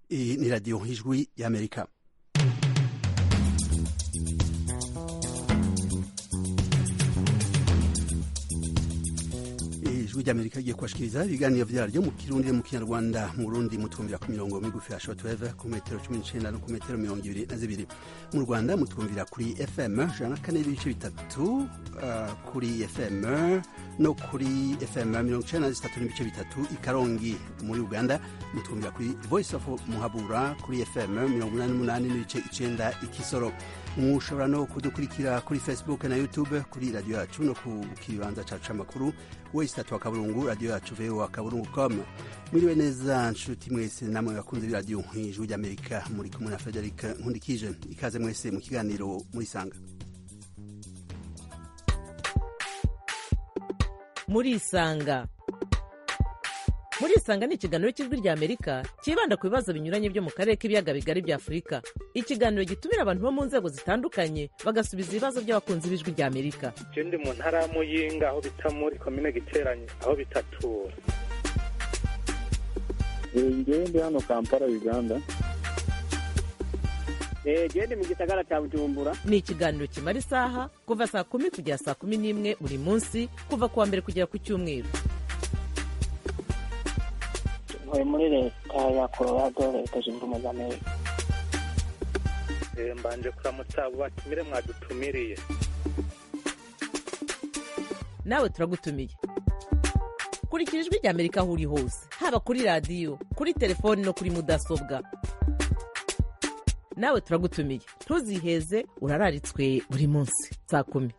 Iyi ni radiyo ijwi y'amerika ijwi ry'amerika rigiye kubashikiriza ibiganiro vyaryo mu kirundi mu kinyarwanda mu burundi mutwumvira ku mirongo migufi ya shortwave ku metero cumi n'icenda no ku metero mirongo ibiri na zibiri mu rwanda mutwumvira kuri fm jana na kane n'ibice bitatu uh, kuri fm no kuri fm mirongo icenda na zitatu n'ibice bitatu i karongi muri uganda mutwumvira kuri voice of muhabura kuri fm mirongo inani n'umunani n'ibice icenda i kisoro mushobora no kudukurikira kuri facebook na youtube kuri radiyo yacu no ku kibanza cacu c'amakuru wese tatu wa kaburungu radiyo yacu voa kaburungu com mwiriwe neza nshuti mwese namwe bakunze b'iradiyo ijwi ry'amerika muri kumwe na frederic nkundikije ikaze mwese mu kiganiro murisanga murisanga murisanga ni ikiganiro cy'ijwi rya amerika cyibanda ku bibazo binyuranye byo mu karere k'ibiyaga bigari bya afurika ikiganiro gitumira abantu bo mu nzego zitandukanye bagasubiza ibibazo by'abakunzi b'ijwi rya amerika je ndi mu ntara ya muyinga aho bita muri komine giteranye aho bitatura ngewe ndi hano kampala uganda gende mu gisagara cya bujumbura ni ikiganiro kimara isaha kuva saa kumi kugera saa kumi n'imwe buri munsi kuva ku wa mbere kugera ku cyumweru ntuye muri leta ya colorado leta zunze ubumwe za amerika Eh, mbanje kuramutsa abo batumire mwadutumiriye nawe turagutumiye kurikira ijwi rya amerika aho uri hose haba kuri radiyo kuri telefoni no kuri mudasobwa nawe turagutumiye ntuziheze urararitswe buri munsi saa kumi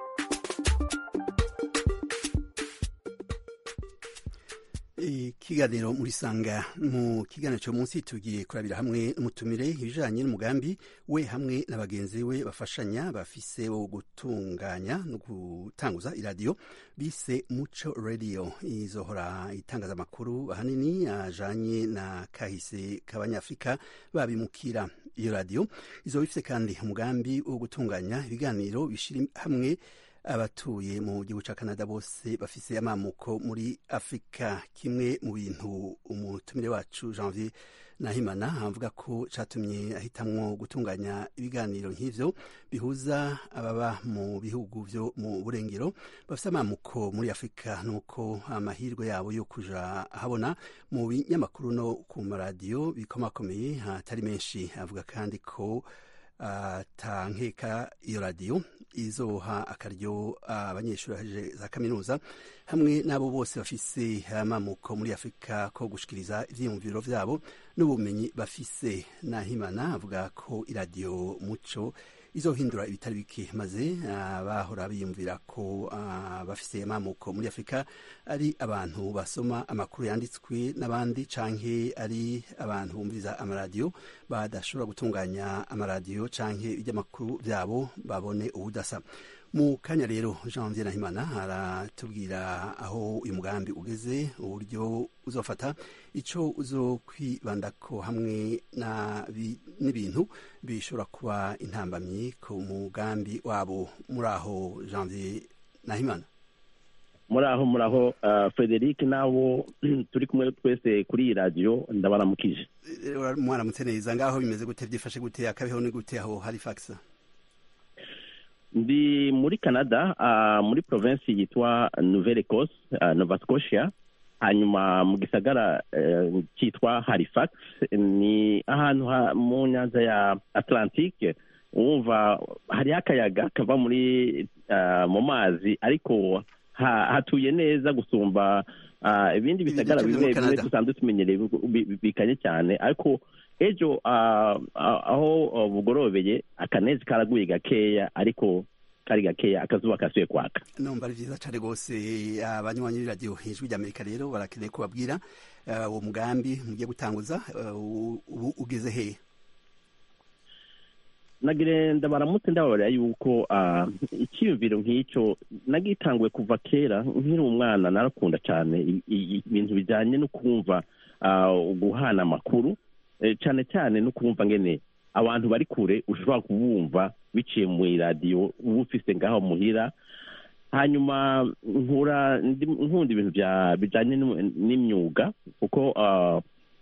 ikiganiro muri sanga mu kiganiro cyo munsi tugiye kurabira hamwe umutumire ibijanye n'umugambi we hamwe na bagenzi we bafashanya bafise wo gutunganya no gutanguza iradiyo bise muco radio izohora itangaza amakuru ahanini ajanye na kahise k'abanyafrika babimukira iyo radiyo izoba ifise kandi umugambi wo gutunganya ibiganiro bishira hamwe abatuye mu gihugu cya canada bose bafise amamuko muri afurika kimwe mu bintu umutumire wacu janvier nahimana avuga ko catumye ahitamwo gutunganya ibiganiro nk'ivyo bihuza ababa mu bihugu vyo mu burengero bafise amamuko muri afurika nuko amahirwe yabo yo kuja ahabona mu binyamakuru no ku maradiyo bikomakomeye atari menshi avuga kandi ko atankeka iyo radiyo izoha akaryo abanyeshuri baheje za kaminuza hamwe n'abo bose bafise amamuko muri afurika ko gushikiriza ivyiyumviro vyabo n'ubumenyi bafise nahimana avuga ko iradiyo muco izohindura ibitari bike maze abahora biyumvira ko bafise amamuko muri afurika ari abantu basoma amakuru yanditswe n'abandi canke ari abantu bumviriza amaradiyo badashobora gutunganya amaradiyo canke iby'amakuru vyabo babone ubudasa mu kanya rero janvier nahimana aratubwira aho uyu mugambi ugeze uburyo uzofata ico uzokwibandako hamwe n'ibintu bishobora kuba intambamyi ku mugambi wabo muri aho janvier nahimana muri aho muri aho uh, frederic nabo turi kumwe twese kuri iyi radiyo ndabaramukije mwaramutse neza ngaho bimeze gute byifashe gute akabeho ni gute aho halifax ndi muri canada uh, muri provinsi yitwa nouvelle ecosse uh, nova scotia hanyuma mu gisagara uh, cyitwa halifax ni ahantu ha, mu nyanza ya atlantique wumva hariho akayaga kava muri uh, mu mazi ariko ha, hatuye neza gusumba uh, ibindi bisagara bimwe bimwe dusanzwe tumenyereye bikanye cyane ariko ejo uh, aho uh, bugorobeye akanezi karaguye gakeya ariko kari gakeya akazuba kasuye kwaka numva ari vyiza cane rwose abanywanyi b'iradiyo ijwi ry'amerika rero barakeneye kubabwira uwo mugambi mugiye gutanguza ubu ugeze hehe nagire ndabaramutse ndababarira yuko icyiyumviro nk'icyo nagitanguye kuva kera nkiri umwana narakunda cyane ibintu bijyanye no kumva guhana amakuru cyane cyane no kumva ngene abantu bari kure ushobora kubumva biciye mu iradiyo uba ufise ngaho muhira hanyuma nkura nkunda ibintu bijyanye n'imyuga kuko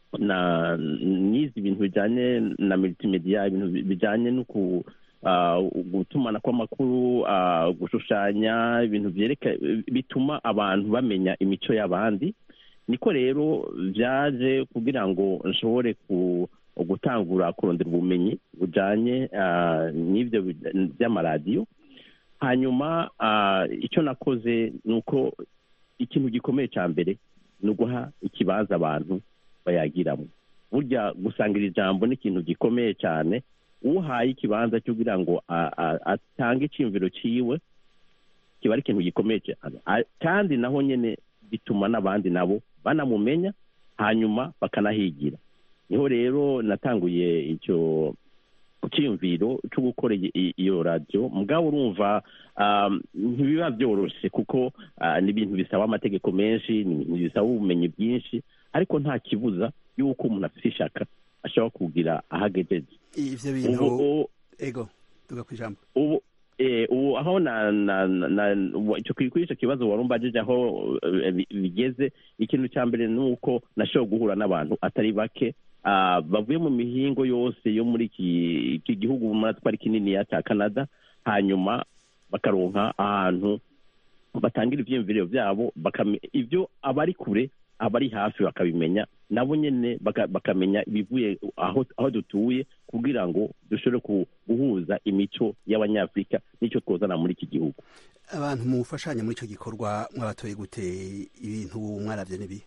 na n'izi ibintu bijyanye na multimedia ibintu bijyanye no ku ah, gutumana kw'amakuru ah, gushushanya ibintu byereka bituma abantu bamenya imico y'abandi niko rero byaje kugira ngo nshobore ku gutangura kurondera ubumenyi bujyanye ah, n'ibyo bi- by'amaradiyo hanyuma ah, icyo nakoze ni uko ikintu gikomeye cya mbere ni uguha ikibanza abantu bayagiramo burya gusangira ijambo ni ikintu gikomeye cyane uhaye ikibanza cyo kugira ngo a- a- atange icyiyumviro cyiwe kiba ari ikintu gikomeye cyane A- kandi naho nyine bituma n'abandi nabo banamumenya hanyuma bakanahigira niho rero natanguye icyo cyiyumviro cyo gukora iyi- iyi- iyo radiyo mugabo urumva um, ntibiba byoroshye kuko ah, ni ibintu bisaba amategeko menshi ni ibintu bisaba ubumenyi bwinshi ariko nta kibuza y'uko umuntu afite ishaka ashobora kugira aho agejeje ivyo bintu ubu ego tuga kwijambo ubu eh, ubu aho na na na na- wa- icyo kuri icyo kibazo wari umbajije aho eh, bi- bigeze ikintu cya mbere ni uko nashoboye guhura n'abantu atari bake ah, bavuye mu mihingo yose yo muri iki iki gihugu muri twari kininiya cya canada hanyuma bakaronka ahantu batangira ibyiyumviro byabo bakame- ibyo abari kure abari hafi bakabimenya nabo nyine baka- bakamenya ibivuye aho aho dutuye kugira ngo dushobore ku- guhuza imico y'abanyafurika n'icyo twozana muri iki gihugu abantu mufashanya muri ico gikorwa mwabatoye gute ibintu mwaravye nibi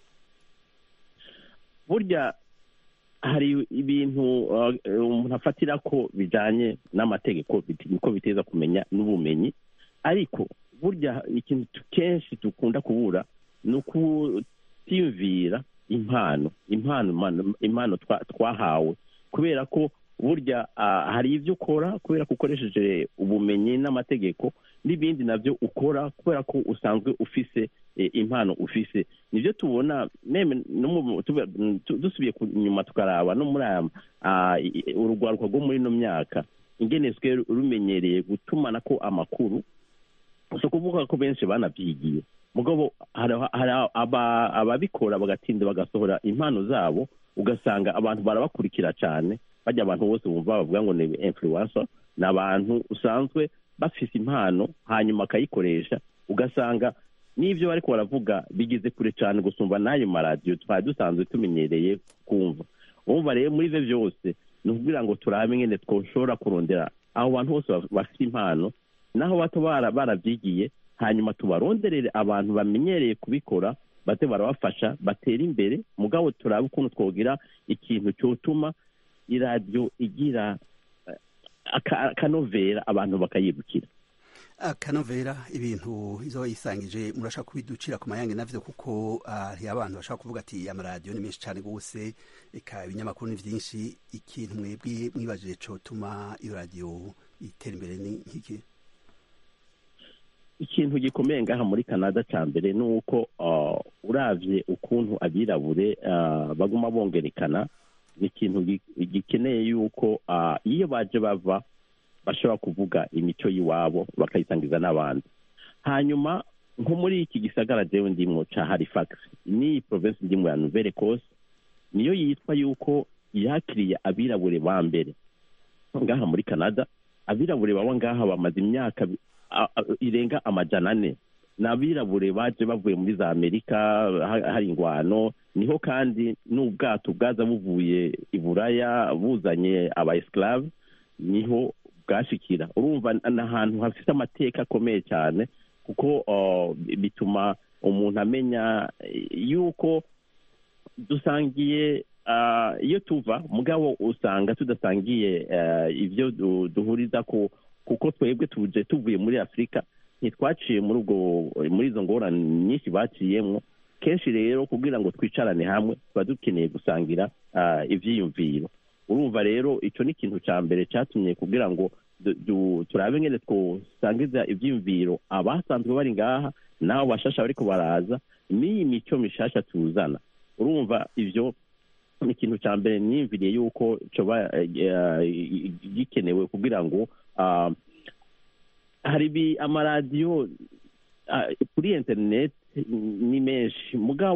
burya hari ibintu uh, umuntu afatira ko bijyanye n'amategeko bit- niko biteza kumenya n'ubumenyi ariko burya ikintu tu- kenshi dukunda kubura ni ukutiyumvira impano impano impano- impano twa- twahawe kubera ko burya ah, hari ibyo ukora kubera ko ukoresheje ubumenyi n'amategeko n'ibindi nabyo ukora kubera ko usanzwe ufise eh, impano ufise nibyo tubona meme no mu- tuba- tu- dusubiye ku- inyuma tukaraba no muri aya ah, i- i- urugwaruka rwo muri ino myaka ingene twe rumenyereye gutumana ko amakuru si ukuvuga ko benshi banabyigiye mugabo hari hari aba- ababikora bagatinda bagasohora impano zabo ugasanga abantu barabakurikira cyane bajya abantu bose bumva bavuga ngo ni influencer ni abantu usanzwe bafise impano hanyuma akayikoresha ugasanga n'ibyo bariko baravuga bigeze kure cyane gusumba n'ayo maradiyo twari dusanzwe tumenyereye kumva wumva rero muri ibyo byose ni ukugira ngo turabe ingene twoshobora kurondera abo bantu bose baf- bafite impano naho bato bara- barabyigiye hanyuma tubaronderere abantu bamenyereye kubikora bate barabafasha batera imbere mugabo turabe ukuntu twogira ikintu cyotuma iradiyo igira eh, aka- akanovera abantu bakayibukira akanovera ibintu izo yisangije murashaka kubiducira ku mayange navyo kuko hari abantu bashaka kuvuga ati amaradiyo ni menshi cyane gose eka ibinyamakuru ni vyinshi ikintu mwebwe mwibajije cotuma iyo radiyo itera imbere ni nk'iki ikintu gikomeye ngaha muri canada cya mbere ni uko ah, uravye ukuntu abirabure ah, baguma bongerekana ni ikintu gi- gikeneye yuko ah, iyo baje bava bashobora kuvuga imico y'iwabo bakayisangiza n'abandi hanyuma nko muri iki gisagara jewe ndimwo ca halifax ni province ndimwo ya nouvelle ecosse niyo yitwa yuko yakiriye abirabure ba mbere ngaha muri canada abirabure baba ngaha bamaze imyaka bi- a- a- irenga amajana ane ni abirabure baje bavuye muri za amerika ha- hari ingwano niho kandi n'ubwato bwaza buvuye i buraya buzanye aba esclave niho bwashikira urumva ni ahantu hafite amateka akomeye cyane kuko uh, bituma umuntu amenya eh, yuko dusangiye ah, iyo tuva mugabo usanga tudasangiye eh, ibyo du- duhuriza ku kuko twebwe tuje tuvuye muri afurika ntitwaciye muri ubwo muri izo ngorane nyinshi baciyemo kenshi rero kugira ngo twicarane hamwe tuba dukeneye gusangira ah, ivyiyumviro urumva rero icyo ni ikintu cya mbere cyatumye kugira ngo du- du- turabe ngene twosangiza ivyiyumviro abasanzwe bari ngaha n'abo bashasha bariko baraza n'iyi mico mishasha tuzana urumva ivyo ni ikintu cya mbere niyumviriye yuko coba eh, eh, gikenewe kugira ngo ah, hari ibi amaradiyo ah, kuri interineti ni menshi mugabo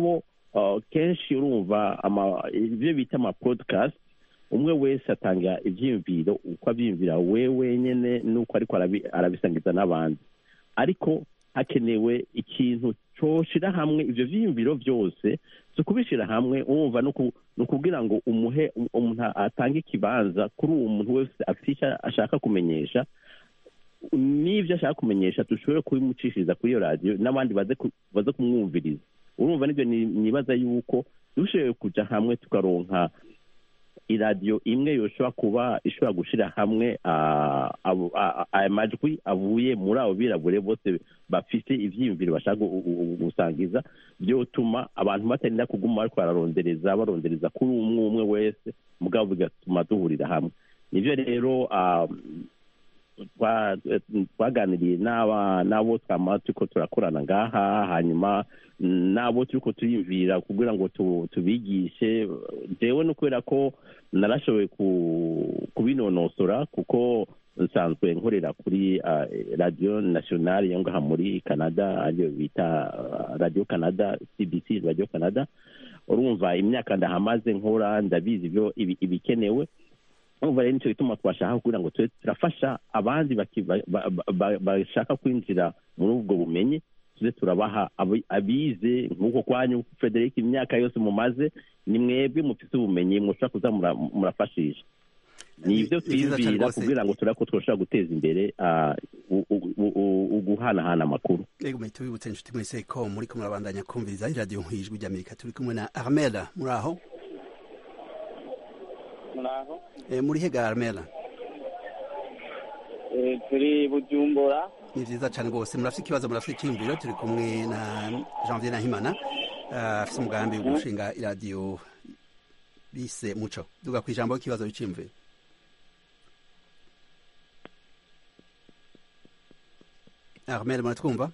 uh, kenshi urumva ama- ibyo bita ama podcast umwe wese atanga ibyiyumviro uko abyiyumvira we wenyine n'uko ariko arabi- arabisangiza n'abandi ariko hakenewe ikintu coshira hamwe ivyo vyiyumviro vyose si ukubishira hamwe wumva ni uku- ni ukubwira ngo umuhe umuntu atange ikibanza kuri uwo muntu wese afite icyo ashaka kumenyesha n'ibyo ashaka kumenyesha dushobore kubimucishiriza kuri iyo radiyo n'abandi baze ku- baze kumwumviriza urumva nibyo ni- nibaza yuko dushoboye kuja hamwe tukaronka iradiyo imwe yoshobora kuba ishobora gushira hamwe ah, abo- ah, ah, aya majwi avuye muri abo birabure bose bafite ivyiyumviro bashaka gu- gu- gu- gusangiza byotuma abantu batarinda kuguma bariko bararondereza barondereza kuri umwe umwe wese mugabo bigatuma duhurira hamwe nivyo rero ah, twa- twaganiriye n'aba n'abo twama turiko turakorana ngaha hanyuma n'abo turiko turiyumvira kugira ngo tu- tubigishe jewe no kubera ko narashoboye ku- kubinonosora kuko nsanzwe nkorera kuri ah, radio nationale yo ngaha muri canada ariyo bita ah, radio canada cbc radio canada urumva imyaka ndahamaze nkora ndabizi ibyo ibi- ibikenewe urumva rero nicyo gituma twashaka kugira ngo tube turafasha abandi baki- ba- ba- ba- bashaka kwinjira muri ubwo bumenyi tuze turabaha abi- abize nk'uko kwanyu frederic imyaka yose mumaze ni mwebwe mufite ubumenyi mushobora kuza mura- murafashisha ni ibyo Ni vyiza cane twiyumvira rwose. kugira ngo turebe ko twoshobora guteza imbere ah, u- u- u- u- uguhanahana amakuru Ego mwe tubibutse inshuti mwese ko muri ko murabandanya kumviriza iradiyo nk'ijwi ry'Amerika turi kumwe na Armela muri aho muraho e, muri hega Armela Eh, turi bujumbura ni vyiza cane rwose murafite ikibazo murafite icyiyumviro turi kumwe na Janvier Nahimana ah, afise umugambi wo gushinga iradiyo bise muco duga ku ijambo ikibazo biciyumviro Armel muratwumva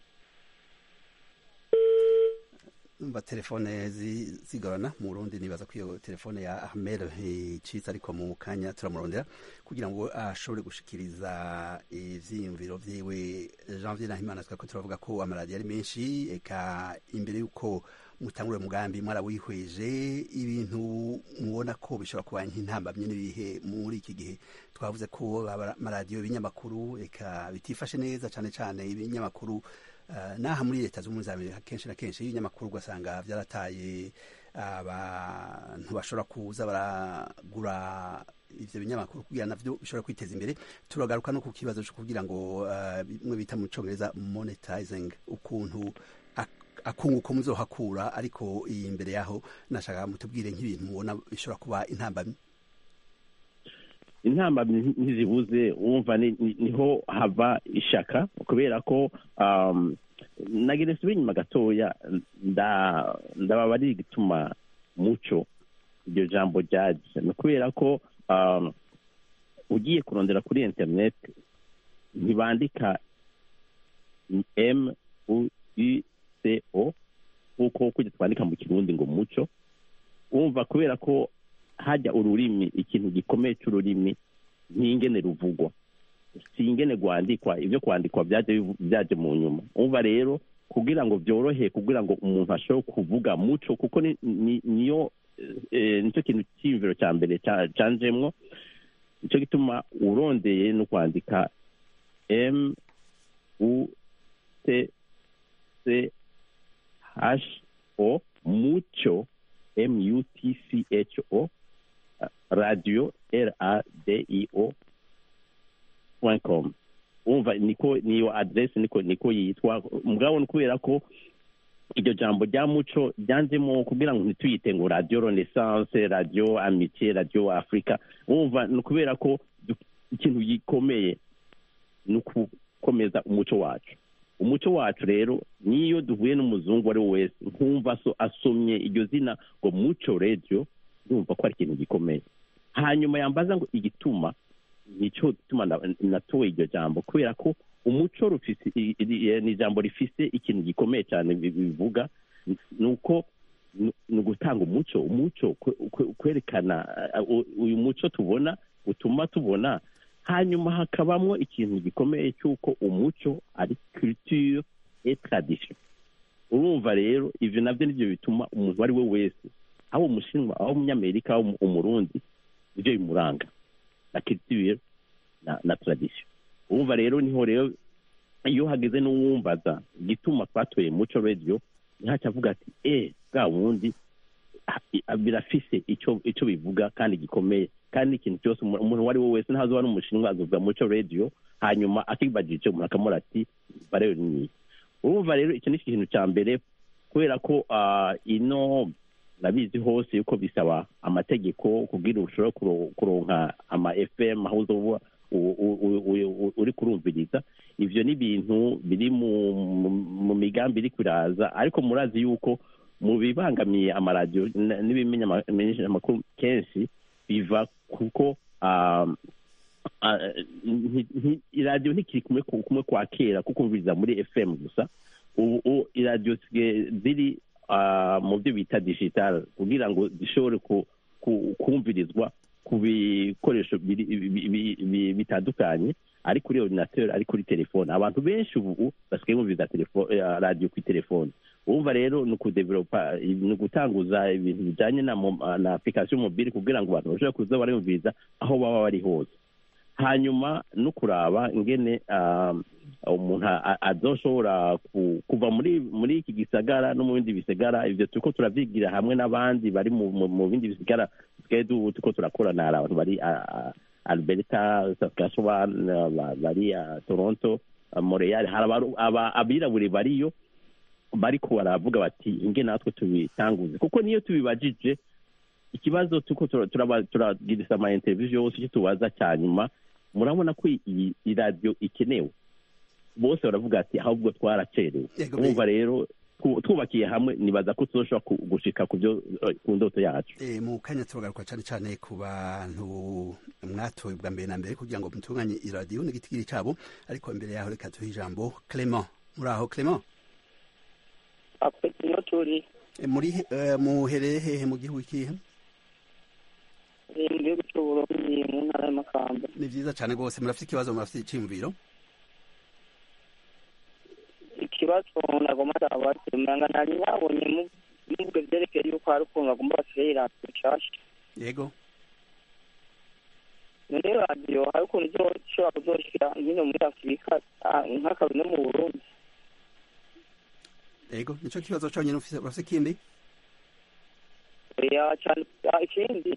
umva telefone zi- zigorana mu Burundi nibaza ko iyo telefone ya Armel icitse ariko mu kanya turamurondera kugira ngo ashobore gushikiriza ivyiyumviro vyiwe Janvier Nahimana twako turavuga ko amaradiyo ari menshi eka imbere yuko mutangure umugambi mwarawihweje ibintu mubona ko bishobora kuba nk'intambamye n'ibihe muri iki gihe twavuze ko aba- amaradiyo ibinyamakuru eka bitifashe neza cane cane ibinyamakuru Uh, naha muri leta z'ubumwe za amerika kenshi na kenshi ibinyamakuru ugasanga vyarataye abantu bashobora kuza baragura ivyo binyamakuru kugira navyo bishobora kwiteza imbere turagaruka no ku kibazo co kugira ngo uh, bimwe bita mu congereza monetizing ukuntu ak- akunguko muzohakura ariko iyi imbere yaho nashaka mutubwire nk'ibintu mubona bishobora kuba intambamyi intamba ntizibuze wumva ni- ni- niho hava ishaka kubera ko um, nagira nsubire inyuma gatoya nda- ndababa ari igituma muco iryo jambo ryaje ni kubera ko um, ugiye kurondera kuri internet ntibandika m u i c o nk'uko kujya twandika mu kirundi ngo muco wumva kubera ko hajya ururimi ikintu gikomeye cy'ururimi n'ingene ruvugwa si ingene rwandikwa ibyo kwandikwa byaje bivu- byaje mu nyuma umva rero kugira ngo byorohe kugira ngo umuntu ashobore kuvuga muco kuko ni- ni- niyo eh, nicyo kintu cyiyumviro cya mbere cya- canjemwo nicyo gituma urondeye no kwandika m u t c h o muco m u t c h o radio r a d i o point com umva niko niyo adresse niko niko yitwa mugabo ni kubera ko iryo jambo rya muco ryanzemo kugira ngo ntituyite ngo radio renaissance radio amitié radio africa umva ni ukubera ko du- ikintu gikomeye ni ukukomeza umuco wacu umuco wacu rero niyo duhuye n'umuzungu ari we wese nkumva so asomye iryo zina ngo muco radio ndumva ko ari ikintu gikomeye hanyuma yambaza ngo igituma nicyo gituma na- natoye iryo jambo kubera ko umuco rufise i- i- ni ijambo rifise ikintu gikomeye cyane bi- bivuga ni uko ni ni ugutanga umuco umuco kwe- kwe- kwerekana uh, u- uyu muco tubona utuma tubona hanyuma hakabamo ikintu gikomeye cy'uko umuco ari culture et tradition urumva urumva rero ivyo navyo nivyo bituma umuntu uwo ari we wese aho umushinwa aho umunyamerika aho umu- umurundi ivyo bimuranga na culture na, na tradition urumva rero niho rero iyo hageze n'uwumbaza igituma twatoye muco radio ntihaca avuga ati eh bwa wundi ah, i- birafise ico ico bivuga kandi gikomeye kandi ikintu cyose umu- umuntu uwo ari we wese ntazoba ari umushinwa azovuga muco radio hanyuma akibajije umuntu akamura ati barebe ni urumva rero icyo ni ikintu cya mbere kubera ko ah, ino nabizi hose yuko bisaba amategeko kugira ushobora kuro- kuronka ama fm aho uzoba u- u- u- u- u- uri kurumviriza ivyo ni ibintu biri mu, mu, mu migambi iri kuraza ariko murazi yuko mu bibangamiye amaradiyo n- n'ibimenyesha amakuru kenshi biva kuko ah, ah, nti- nti- iradiyo ntikiri kumwe ku- kumwe kwa kera kuko umviriza muri fm gusa ubu u- iradiyo zisigaye ziri ah, mu byo bita digital kugira ngo zishobore ku- ku- kumvirizwa ku bikoresho biri- bi- bi- bi- bitandukanye ari kuri ordinateur ari kuri telefone abantu benshi ubu basigaye bumviriza telefo- eh, radiyo kuri telefone urumva rero ni ukudevelopa ni ugutanguza ibintu bijyanye na mo- na application mobile kugira ngo abantu bashobore kuza barumviriza aho baba bari hose hanyuma no kuraba ingene ah, umuntu a- a- azoshobora ku- kuva muri muri iki gisagara no mu bindi bisagara ivyo turiko turavyigira hamwe n'abandi bari mu mu- mu bindi bisigara dusigaye du- turiko turakorana hari abantu bari ah, ah, alberta saskatchewan ah, ba- bari ah, toronto ah, montreal hari abaru- aba- abirabure bariyo bariko baravuga bati inge natwe tubitanguze kuko niyo tubibajije ikibazo tuko tura- turaba- turagirisa ama interview yose icyo tubaza cya nyuma murabona ko iyi iradiyo ikenewe bose baravuga ati ahubwo twaracerewe Yego, urumva rero twu- twubakiye hamwe nibaza ko tuzoshobora ku- gushika ku byo eh, ku ndoto yacu Eh, mu kanya turagaruka cyane cyane ku bantu mwatoye bwa mbere na mbere kugira ngo mutunganye iradiyo n'igitigiri cyabo ariko imbere yaho reka duhe ijambo clement muri aho clement akwete niyo turi Eh, muri he- eh, muhereye hehe mu gihugu ikihe eh, mu gihugu cy'uburundi mu ntara y'amakamba ni vyiza cyane rwose murafite ikibazo murafite iciyumviro ikibazo nagomba ndabaza umanga nari nabonye mu- mubwe vyerekeye yuko hari ukuntu bagomba bashyiraho iradiyo nshasha yego none radiyo hari ukuntu izoshobora kuzoshira nyine muri afurika ah, nk'akazi no mu burundi yego nico kibazo cyonyine ufise urafite ikindi oya cyane ah, ikindi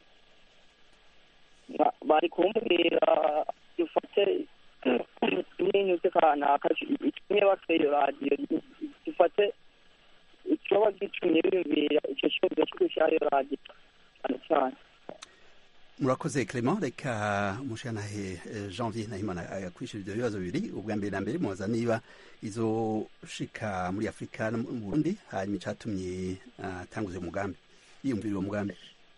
ba- bari kumbwira dufate n'inyuze kanaka itumye bafite iyo radiyo dufate icoba gitumye biyumvira icyo kibazo cyo gushyiraho iyo radiyo cyane cyane murakoze clement reka mushanahe eh, janvier nahimana yakwishura ibyo bibazo bibiri ubwa mbere na mbere mubaza niba izoshika muri afurika no mu burundi hanyuma icatumye atanguza uwo mugambi yiyumvira uwo mugambi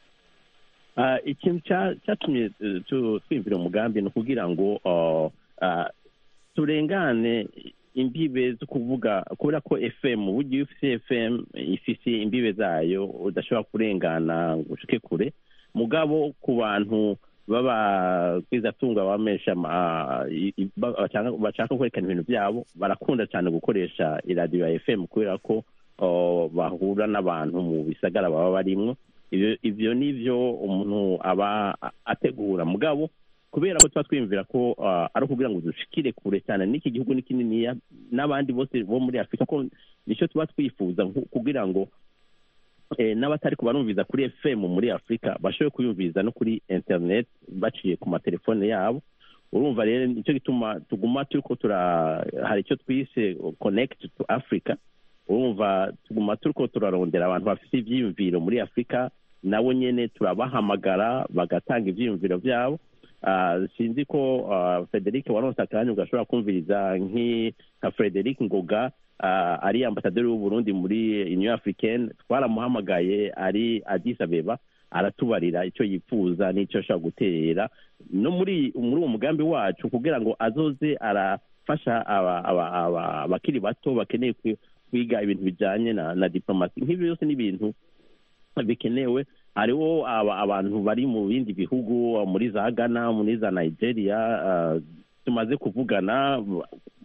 Ah, ikintu ca- catumye eh, tu- twiyumvira umugambi ni ukugira ngo ah, ah, turengane imbibe zo kuvuga kubera ko fm burya iyo ufise fm ifise imbibe zayo udashobora kurengana ngo ushike kure mugabo ku bantu b'abagwizatunga bamesha ama- i- i- ba- bashaka- bashaka kwerekana ibintu byabo barakunda cyane gukoresha iradiyo ya fm kubera ko oh, bahura n'abantu mu bisagara baba barimwo ivyo ivyo nivyo umuntu aba a- ategura mugabo kubera ko tuba twiyumvira ko ah, ari ukugira ngo dushikire kure cyane n'iki gihugu ni kininiya n'abandi bose bo muri afurika ko nicyo tuba twifuza nku- kugira ngo eh, n'abatari kubarumviza kuri fm muri afurika bashobore kuyumviriza no kuri internet baciye ku matelefone yabo urumva rero nicyo gituma tuguma turiko tura hari icyo twise connect to africa urumva tuguma turiko turarondera abantu bafite ivyiyumviro muri afurika nabo nyene turabahamagara bagatanga ivyiyumviro vyabo Ah, sinzi ko ah, frederic waronse akanya ugashobora kumviriza nk'i- nka frederic ngoga ah, ari ambasaderi w'uburundi muri union africaine twaramuhamagaye ari addis abeba aratubarira icyo yifuza n'icyo ashobora guterera no muri muri uwo mugambi wacu kugira ngo azoze arafasha aba- aba- aba- abakiri bato bakeneye kwi- kwiga ibintu bijyanye na na diplomasi nk'ibyo byose ni ibintu bikenewe hariho aba- abantu bari mu bindi bihugu muri za ghana muri za nigeria ah, tumaze kuvugana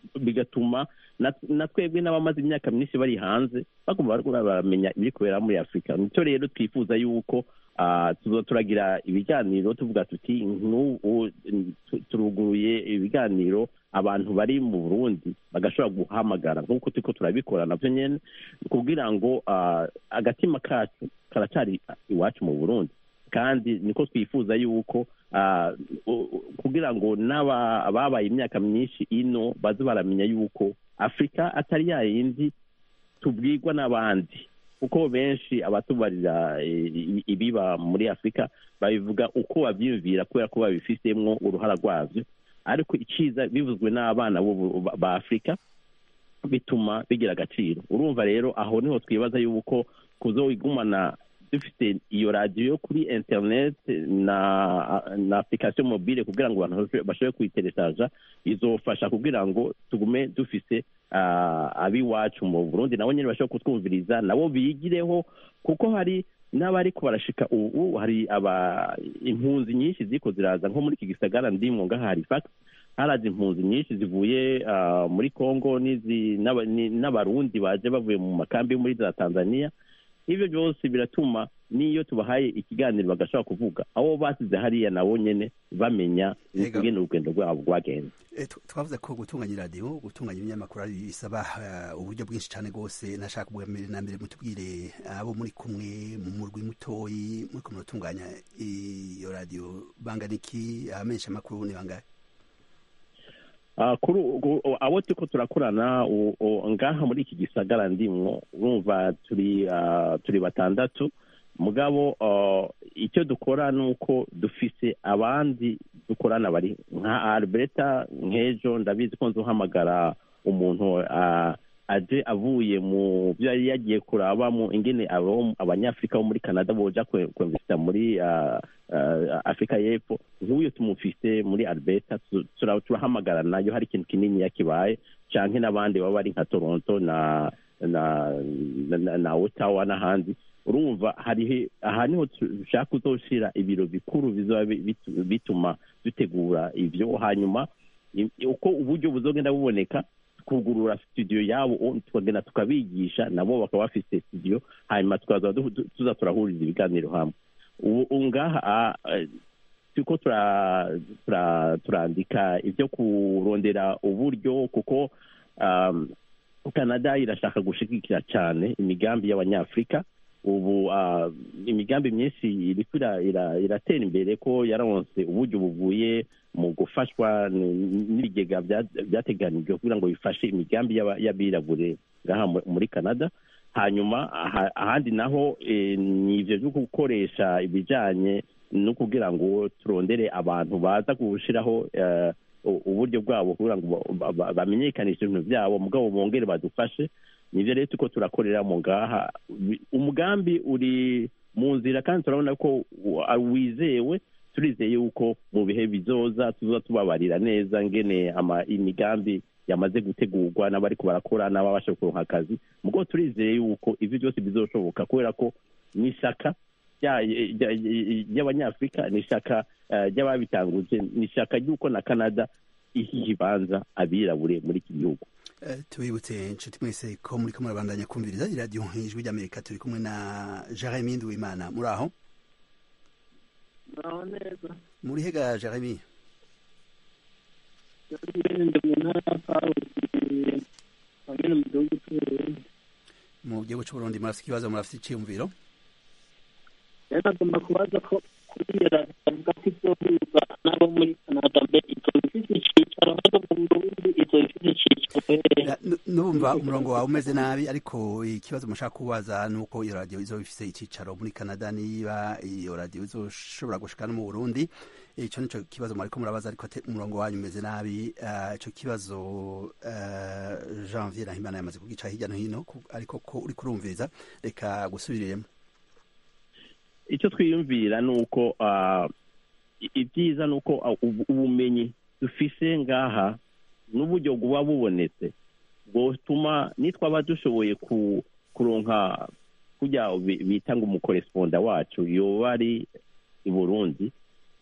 bigatuma na- na twebwe n'abamaze imyaka myinshi bari hanze bagomba bariko baramenya ibiri kubera muri afurika nicyo rero twifuza yuko ah, tuzo turagira ibiganiro tuvuga tuti nk'ubu tu- turuguruye ibiganiro abantu bari mu burundi bagashobora guhamagara nk'uko turiko turabikora navyo nyene kugira ngo ah, agatima kacu karacari iwacu mu burundi kandi niko twifuza yuko ah, u- u- kugira ngo n'aba- ababaye imyaka myinshi ino baze baramenya yuko afurika atari ya yindi tubwirwa n'abandi kuko benshi abatubarira eh, i- ibiba muri afurika babivuga uko babyiyumvira kubera ko babifisemwo uruhara rwabyo ariko iciza bivuzwe n'abana b'ubu- ba- ba afurika bituma bigira agaciro urumva rero aho niho twibaza yuko kuzoigumana dufite iyo radiyo yo kuri internet na na application mobile kugira ngo abantu bashobe- bashobore kuyiteresaja izofasha kugira ngo tugume dufise ah, ab'iwacu mu burundi nabo nyine bashobora kutwumviriza nabo bigireho kuko hari n'abariko barashika ubu hari aba impunzi nyinshi ziko ziraza nko muri iki gisagara ndimwo ngaha harifax haraje impunzi nyinshi zivuye ah, muri congo n'izi- n'aba- ni- n'abarundi baje bavuye mu makambi yo muri za tanzania ibyo byose biratuma n'iyo tubahaye ikiganiro bagashobora kuvuga abo basize hariya nabo nyene bamenya Yego. ingene urugendo rwabo rwagenze Eh, tu- twavuze ko gutunganya iradiyo gutunganya ibinyamakuru ari bisaba eh, uburyo bwinshi cyane rwose nashaka ubwa mbere na mbere mutubwire abo muri kumwe mu murwi mutoyi muri kumwe muratunganya iyo radiyo bangana iki abamenyesha amakuru ni bangahe Ah, kuri ubu- u- abo turiko turakorana u- u- ngaha muri iki gisagara ndimwo urumva turi ah, turi batandatu mugabo ah, icyo dukora ni uko dufise abandi dukorana bari nka alberta nk'ejo ndabizi ko nzohamagara umuntu ah, aje avuye mu byo yari yagiye kurabamo ingene abo- abanyafurika bo muri canada boja kwe- kwemvesita muri ah, ah, afurika y'epfo nk'uyo tumufise muri alberta tu- tura- turahamagara nayo hari ikintu kinini yakibaye canke n'abandi baba bari nka toronto na na na, na, na ottawa n'ahandi urumva hariho aha niho dushaka kuzoshira ibiro bikuru bizoba bi- bitu- bituma dutegura ivyo hanyuma i- uko uburyo buzogenda buboneka kugurura studio yabo o- tukagenda tukabigisha nabo bakaba bafise studio hanyuma tukaza du- du- tuza turahuriza ibiganiro hamwe ubu ubu ngaha ah, eh, turiko tura- tura- turandika ibyo kurondera uburyo kuko um, canada irashaka gushigikira cyane imigambi y'abanyafurika ubu ah, imigambi myinshi iriko ira- ira- iratera imbere ko yaronse uburyo buvuye mu gufashwa n- n'ibigega bya- byateganijwe kugira ngo bifashe imigambi y'aba- y'abirabure ngaha mu- muri canada hanyuma aha- ahandi naho eh, ni ivyo vyo gukoresha ibijanye no kugira ngo turondere abantu baza gushiraho eh, u- uburyo bwabo kugira ngo ba- ba- bamenyekanishe ibintu byabo mugabo bongere badufashe nivyo rero tuko turakorera mu ngaha Wi- umugambi uri mu nzira kandi turabona ko wa- wizewe turizeye yuko mu bihe bizoza tuzoza tubabarira neza ngene ama imigambi yamaze gutegurwa n'abariko barakora n'ababasha kuronka akazi mugo turizeye yuko ivyo byose bizoshoboka kubera ko ni ishyaka rya- rya- ry'abanyafurika ni ishyaka eh, ry'ababitanguje ni ishyaka ry'uko na canada iha ikibanza abirabure muri iki gihugu Eh, tubibutse inshuti mwese ko muri ko murabandanya kumviriza iradiyo ijwi ry'amerika turi kumwe na jeremy nduwimana muri aho muraho neza muri hega jeremy ndi mu ntara ya karusi hamwe mu gihugu cy'uburundi mu gihugu cy'uburundi murafite ikibazo murafite icyiyumviro rero nagomba kubaza ko kuri iyo radiyo bavuga ko izohuza n'abo muri canada mbe izo ifite icyicaro hano mu burundi izo ifite icyicaro hehe Ya, nu- numva umurongo wawe umeze nabi ariko ikibazo mushaka kubaza ni uko iyo radiyo izoba ifise icyicaro muri canada niba iyo radiyo izoshobora gushika no mu burundi icyo nico kibazo mwariko murabaza ariko ate- umurongo wanyu umeze nabi Ah, ico kibazo ah, janvier nahimana yamaze kugica hirya no hino ku- ariko ko uri kurumviriza reka gusubiriremo icyo twiyumvira ni uko ah, i- ibyiza ni uko ah, ubu- ubumenyi dufise ngaha n'uburyo buba bubonetse bwotuma nitwaba dushoboye ku- kuronka kujya bi- bita ngo umukoresponda wacu yoba ari i burundi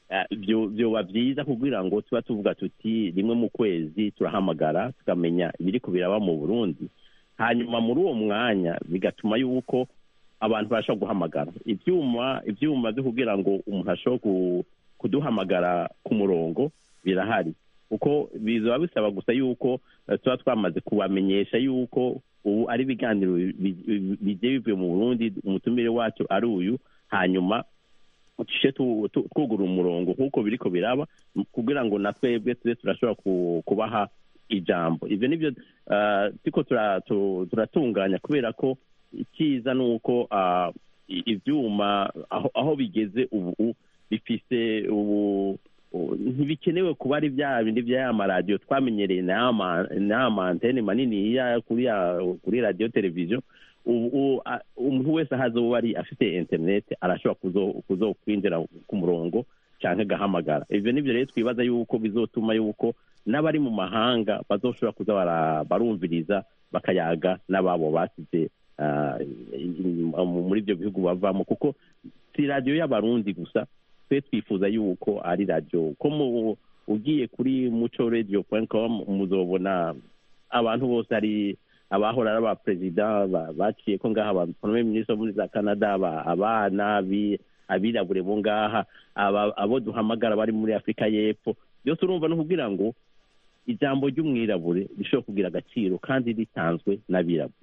eh, byo- byoba byiza kugira ngo tuba tuvuga tuti rimwe mu kwezi turahamagara tukamenya ibiri kubiraba mu burundi hanyuma muri uwo mwanya bigatuma yuko abantu barashobora guhamagara ibyuma ibyuma byo kugira ngo umuntu ashobore ku- kuduhamagara ku murongo birahari kuko bizaba bisaba gusa yuko eh, tuba twamaze kubamenyesha yuko ubu ari ibiganiro bi- bi- bigiye bivuye mu burundi umutumire wacu ari uyu hanyuma tushe tu- tu- twugura umurongo nk'uko biriko biraba m- kugira ngo na twebwe tube turashobora ku- kubaha ijambo ivyo nivyo ah, turiko tura- tu- turatunganya kubera ko icyiza ni uko ah, i- ivyuma aho aho bigeze ubu bifise ubu u- ntibikenewe kuba ari bya bindi by'aya maradiyo twamenyereye n'aya mantene manini ya kuri ya- kuri radiyo televiziyo ubu ubu, a- umuntu wese aho azoba ari afite interineti arashobora kuzo- kuzokwinjira ku murongo cyangwa agahamagara ibyo nibyo rero twibaza yuko bizotuma yuko n'abari mu mahanga bazoshobora kuza bara- barumviriza bakayaga n'ababo basize ah, i- i- muri ibyo bihugu bavamo kuko si radiyo y'abarundi gusa twe twifuza yuko ari radiyo ko mu ugiye kuri muco radio com muzobona abantu bose hari abahora ari abaperezida ba- baciye ko ngaha ba premier ministre wo muri za canada aba- abana abi- abirabure bo ngaha aba- abo duhamagara bari muri afurika y'epfo byose urumva no kugira ngo ijambo ry'umwirabure rishobora kugira agaciro kandi ritanzwe n'abirabure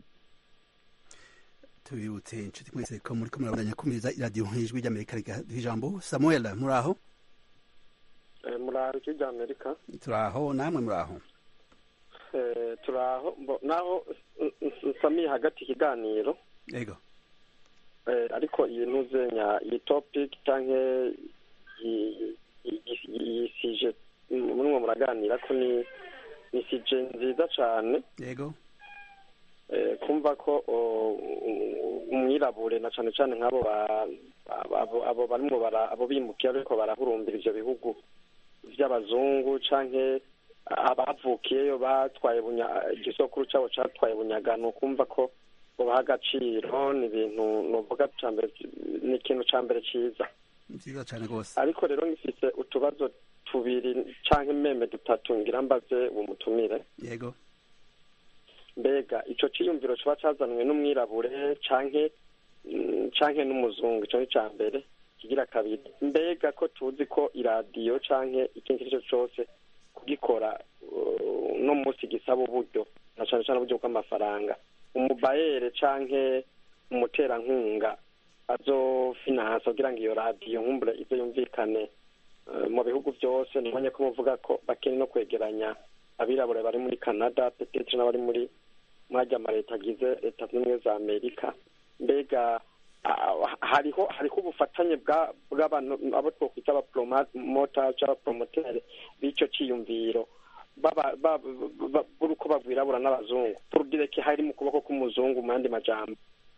tubibutse inshuti mwese ko muri ko murabandanya kumiriza iradiyo ijwi ry'amerika rigaha ijambo samuel muri aho muraho ijwi rya amerika turi aho namwe muri aho Eh, turaho mbo- naho n- n- nsamiye hagati ikiganiro yego eh, ariko iyi ntuzenya iyi topic canke iyi- iyi- iyi sije murimo muraganira ko ni ni sije nziza cane yego eh, kumva ko o, u- umwirabure na cane cane nk'abo ba- abo- abo- abo barimo bara- abo bimukiye ariko barahurumbira ivyo bihugu vy'abazungu canke abavukiyeyo batwaye bunya- igisokuru cabo catwaye bunyaga ni ukumva ko bubaha agaciro ni ibintu novuga ca mbere ni ikintu ca mbere ciza nziza cyane rwose ariko rero ngifise utubazo tubiri canke meme dutatu ngira mbaze uwo mutumire yego mbega ico ciyumviro coba cazanwe n'umwirabure canke mm, canke n'umuzungu ico ni ca mbere kigira kabiri mbega ko tuzi ko iradiyo canke ikindi icyo cose kugikora uh, no munsi gisaba uburyo na cane cane uburyo bw'amafaranga umubayere canke umuterankunga azofinansa kugira ngo iyo radiyo nkumbure ize yumvikane uh, mu bihugu byose nibonye ko muvuga ko bakeneye no kwegeranya abirabure bari muri canada petetre n'abari muri mwajya amaleta agize leta zunze ubumwe za amerika mbega ah, hariho hariho ubufatanye bwa- bw'abantu abo twokwita abapromota cyangwa abapromotere b'icyo cyiyumviro baba- ba- ba- b'uko bagwirabura n'abazungu turudireke hari mu kuboko k'umuzungu mu yandi majambo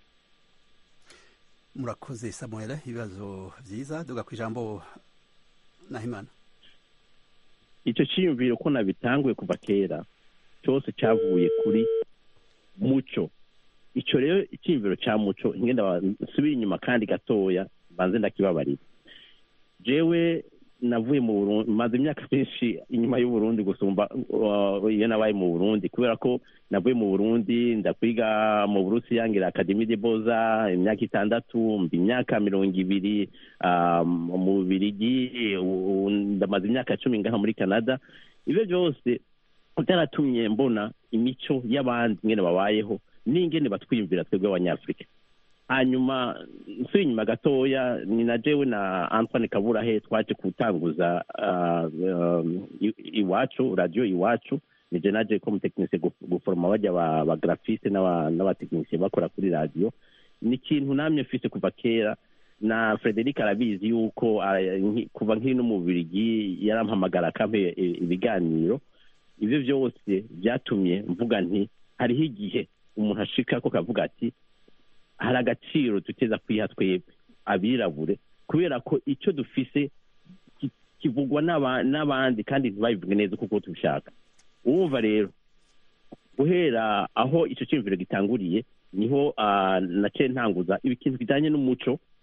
murakoze samuel ibibazo byiza duga ku ijambo nahimana icyo cyiyumviro ko nabitanguye kuva kera cyose cyavuye kuri muco icyo rero icyiyumviro cya muco ngenda nsubire inyuma kandi gatoya banze ndakibabarira jewe navuye mu burundi maze imyaka myinshi inyuma y'uburundi gusumba uh, iyo nabaye mu burundi kubera ko navuye mu burundi ndakwiga mu burusiya ngira akademi de boza imyaka itandatu mba imyaka mirongo ibiri ah, mu bubirigi ubu ndamaze imyaka cumi ngaha muri canada ibyo byose byaratumye mbona imico y'abandi ingene babayeho n'ingene batwiyumvira twebwe abanyafurika hanyuma nsuye inyuma gatoya ni na jewe na antoine kaburahe twaje gutanguza ah, um, i- iwacu radiyo iwacu ni je naje ko umutekinisiye guforoma bajya ba- ba grafiste n'aba- n'abatekinisiye bakora kuri radiyo ni ikintu namye mfise kuva kera na frederic arabizi yuko ah, nki- kuva nkiri no mu bubirigi yarampamagara akampe i- ibiganiro ibyo byose byatumye mvuga nti hariho igihe umuntu ashika ko kavuga ati hari agaciro duteza kwiha twebwe abirabure kubera ko icyo dufise ki- kivugwa n'aba- n'abandi kandi ntibabivuge neza kuko tubishaka wumva rero guhera aho icyo cyumviro gitanguriye niho ah, naciye ntanguza ikintu kijyanye n'umuco